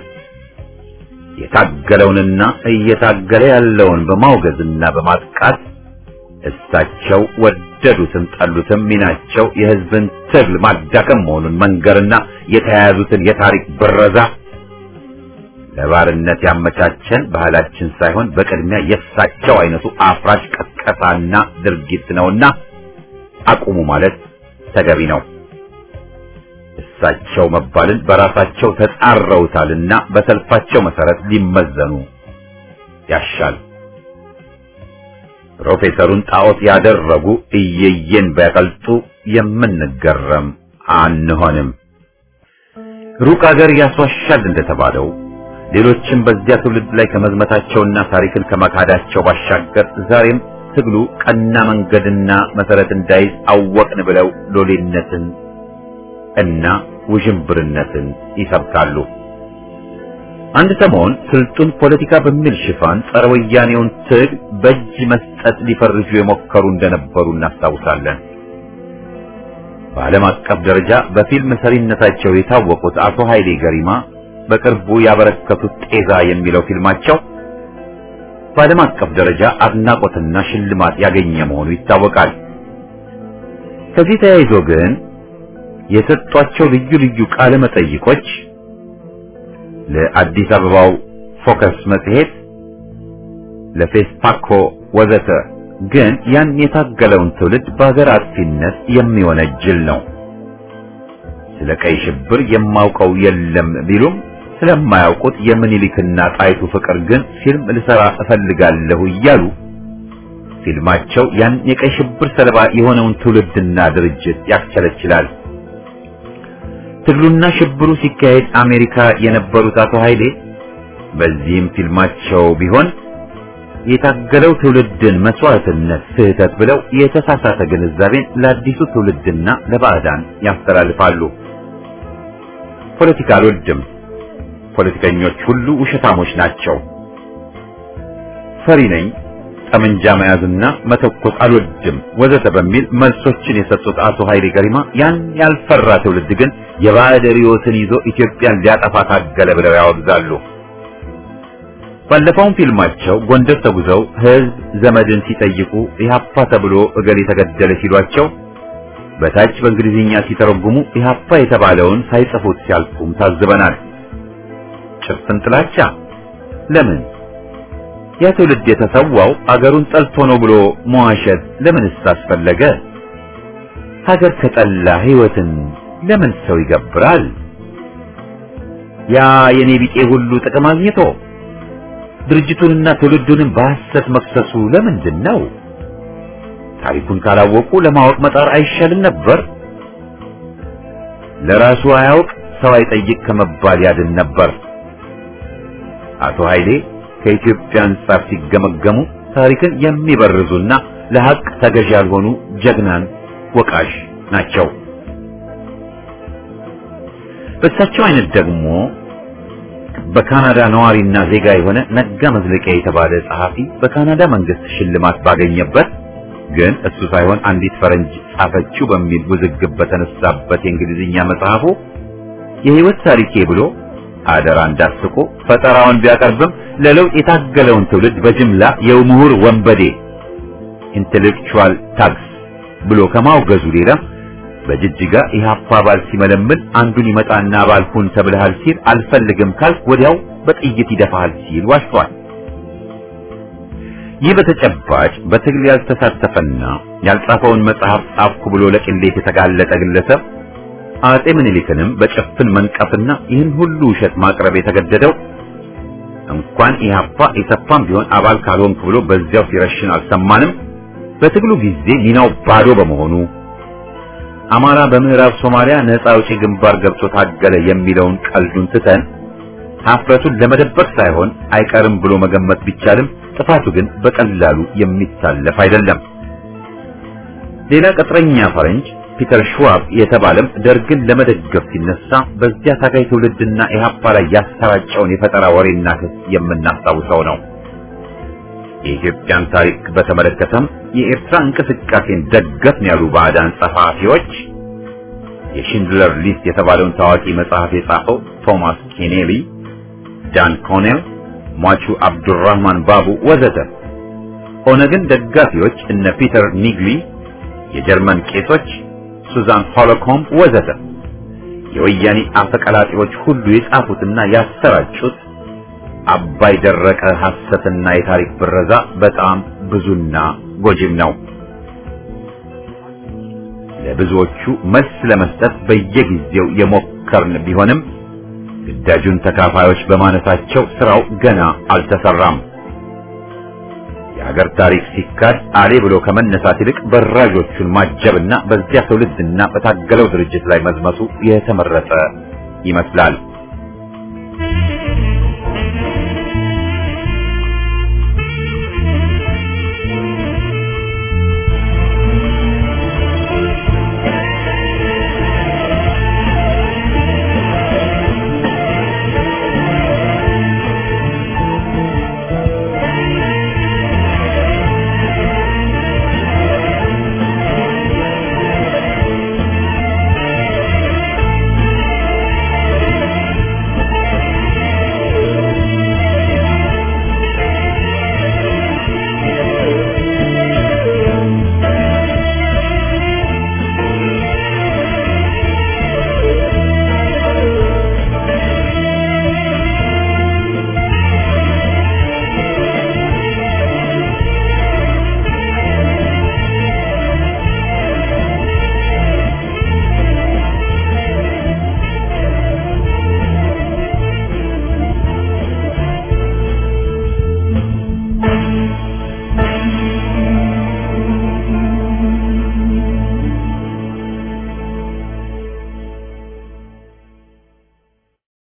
የታገለውንና እየታገለ ያለውን በማውገዝና በማጥቃት እሳቸው ወደዱትም ጠሉትም ሚናቸው የሕዝብን ትግል ማዳከም መሆኑን መንገርና የተያያዙትን የታሪክ ብረዛ ለባርነት ያመቻቸን ባህላችን ሳይሆን በቅድሚያ የእሳቸው አይነቱ አፍራሽ ቀስቀሳና ድርጊት ነውና አቁሙ ማለት ተገቢ ነው። እሳቸው መባልን በራሳቸው ተጻረውታልና በሰልፋቸው መሰረት ሊመዘኑ ያሻል። ፕሮፌሰሩን ጣዖት ያደረጉ እየየን ቢያቀልጡ የምንገረም አንሆንም። ሩቅ አገር ያስዋሻል እንደተባለው ሌሎችም በዚያ ትውልድ ላይ ከመዝመታቸውና ታሪክን ከመካዳቸው ባሻገር ዛሬም ትግሉ ቀና መንገድና መሰረት እንዳይዝ አወቅን ብለው ሎሌነትን እና ውዥንብርነትን ይሰብካሉ። አንድ ሰሞን ስልጡን ፖለቲካ በሚል ሽፋን ጸረ ወያኔውን ትግል በእጅ መስጠት ሊፈርጁ የሞከሩ እንደነበሩ እናስታውሳለን። በዓለም አቀፍ ደረጃ በፊልም ሰሪነታቸው የታወቁት አቶ ኃይሌ ገሪማ በቅርቡ ያበረከቱት ጤዛ የሚለው ፊልማቸው በዓለም አቀፍ ደረጃ አድናቆትና ሽልማት ያገኘ መሆኑ ይታወቃል። ከዚህ ተያይዞ ግን የሰጧቸው ልዩ ልዩ ቃለ መጠይቆች ለአዲስ አበባው ፎከስ መጽሔት፣ ለፌስፓኮ ወዘተ ግን ያን የታገለውን ትውልድ በሀገር አጥፊነት የሚወነጅል ነው። ስለ ቀይ ሽብር የማውቀው የለም ቢሉም ስለማያውቁት የምኒልክና ጣይቱ ፍቅር ግን ፊልም ልሰራ እፈልጋለሁ እያሉ ፊልማቸው ያን የቀይ ሽብር ሰለባ የሆነውን ትውልድና ድርጅት ያስቸለችላል። ትግሉና ሽብሩ ሲካሄድ አሜሪካ የነበሩት አቶ ኃይሌ በዚህም ፊልማቸው ቢሆን የታገለው ትውልድን መስዋዕትነት ስህተት ብለው የተሳሳተ ግንዛቤን ለአዲሱ ትውልድና ለባዕዳን ያስተላልፋሉ። ፖለቲካ አልወድም፣ ፖለቲከኞች ሁሉ ውሸታሞች ናቸው፣ ፈሪ ነኝ፣ ጠመንጃ መያዝና መተኮስ አልወድም ወዘተ በሚል መልሶችን የሰጡት አቶ ኃይሌ ገሪማ ያን ያልፈራ ትውልድ ግን የባዕድ ርዕዮትን ይዞ ኢትዮጵያን ሊያጠፋ ታገለ ብለው ያወግዛሉ። ባለፈውም ፊልማቸው ጎንደር ተጉዘው ሕዝብ ዘመድን ሲጠይቁ ኢህአፓ ተብሎ እገሌ ተገደለ ሲሏቸው በታች በእንግሊዝኛ ሲተረጉሙ ኢህአፓ የተባለውን ሳይጽፉት ሲያልፉም ታዝበናል። ጭፍን ጥላቻ ለምን? ያ ትውልድ የተሰዋው አገሩን ጠልቶ ነው ብሎ መዋሸት ለምንስ አስፈለገ? ሀገር ከጠላ ሕይወትን ለምን ሰው ይገብራል? ያ የኔ ቢጤ ሁሉ ጥቅም አግኝቶ ድርጅቱንና ትውልዱንም በሐሰት መክሰሱ ለምንድን ነው? ታሪኩን ካላወቁ ለማወቅ መጣር አይሻልም ነበር? ለራሱ አያውቅ ሰው አይጠይቅ ከመባል ያድን ነበር። አቶ ኃይሌ ከኢትዮጵያ አንጻር ሲገመገሙ ታሪክን የሚበርዙና ለሐቅ ተገዥ ያልሆኑ ጀግናን ወቃሽ ናቸው። በእሳቸው አይነት ደግሞ በካናዳ ነዋሪና ዜጋ የሆነ ነጋ መዝለቂያ የተባለ ጸሐፊ በካናዳ መንግስት ሽልማት ባገኘበት ግን እሱ ሳይሆን አንዲት ፈረንጅ ጻፈችው በሚል ውዝግብ በተነሳበት የእንግሊዝኛ መጽሐፉ የህይወት ታሪኬ ብሎ አደራ እንዳስቆ ፈጠራውን ቢያቀርብም ለለውጥ የታገለውን ትውልድ በጅምላ የምሁር ወንበዴ ኢንቴሌክቹዋል ታግስ ብሎ ከማውገዙ ሌላ በጅጅጋ ኢህአፓ አባል ሲመለምል አንዱን ይመጣና አባል ሁን ተብለሃል ሲል አልፈልግም ካልክ ወዲያው በጥይት ይደፋሃል ሲል ዋሽቷል። ይህ በተጨባጭ በትግል ያልተሳተፈና ያልጻፈውን መጽሐፍ ጻፍኩ ብሎ ለቅሌት የተጋለጠ ግለሰብ አጼ ምኒልክንም በጭፍን መንቀፍና ይህን ሁሉ ውሸት ማቅረብ የተገደደው እንኳን ኢህአፓ ኢሰፓም ቢሆን አባል ካልሆንክ ብሎ በዚያው ሲረሽን አልሰማንም። በትግሉ ጊዜ ሚናው ባዶ በመሆኑ አማራ በምዕራብ ሶማሊያ ነፃ አውጪ ግንባር ገብቶ ታገለ የሚለውን ቀልዱን ትተን ሀፍረቱን ለመደበቅ ሳይሆን አይቀርም ብሎ መገመት ቢቻልም ጥፋቱ ግን በቀላሉ የሚታለፍ አይደለም። ሌላ ቅጥረኛ ፈረንጅ ፒተር ሽዋብ የተባለም ደርግን ለመደገፍ ሲነሳ በዚያ ታጋይ ትውልድና ኢህአፓ ላይ ያሰራጨውን የፈጠራ ወሬና ክስ የምናስታውሰው ነው። የኢትዮጵያን ታሪክ በተመለከተም የኤርትራ እንቅስቃሴን ደገፍን ያሉ ባዕዳን ጸሐፊዎች የሽንድለር ሊስት የተባለውን ታዋቂ መጽሐፍ የጻፈው ቶማስ ኬኔሊ፣ ዳን ኮኔል፣ ሟቹ አብዱራህማን ባቡ ወዘተ ኦነግን ደጋፊዎች እነ ፒተር ኒግሊ፣ የጀርመን ቄሶች ሱዛን ሆሎኮም ወዘተ የወያኔ አፈቀላጤዎች ሁሉ የጻፉትና ያሰራጩት አባይ ደረቀ ሐሰትና የታሪክ ብረዛ በጣም ብዙና ጎጂም ነው። ለብዙዎቹ መልስ ለመስጠት በየጊዜው የሞከርን ቢሆንም ግዳጁን ተካፋዮች በማነሳቸው ስራው ገና አልተሰራም። የሀገር ታሪክ ሲካድ አሌ ብሎ ከመነሳት ይልቅ በራዦቹን ማጀብና በዚያ ትውልድና በታገለው ድርጅት ላይ መዝመቱ የተመረጠ ይመስላል።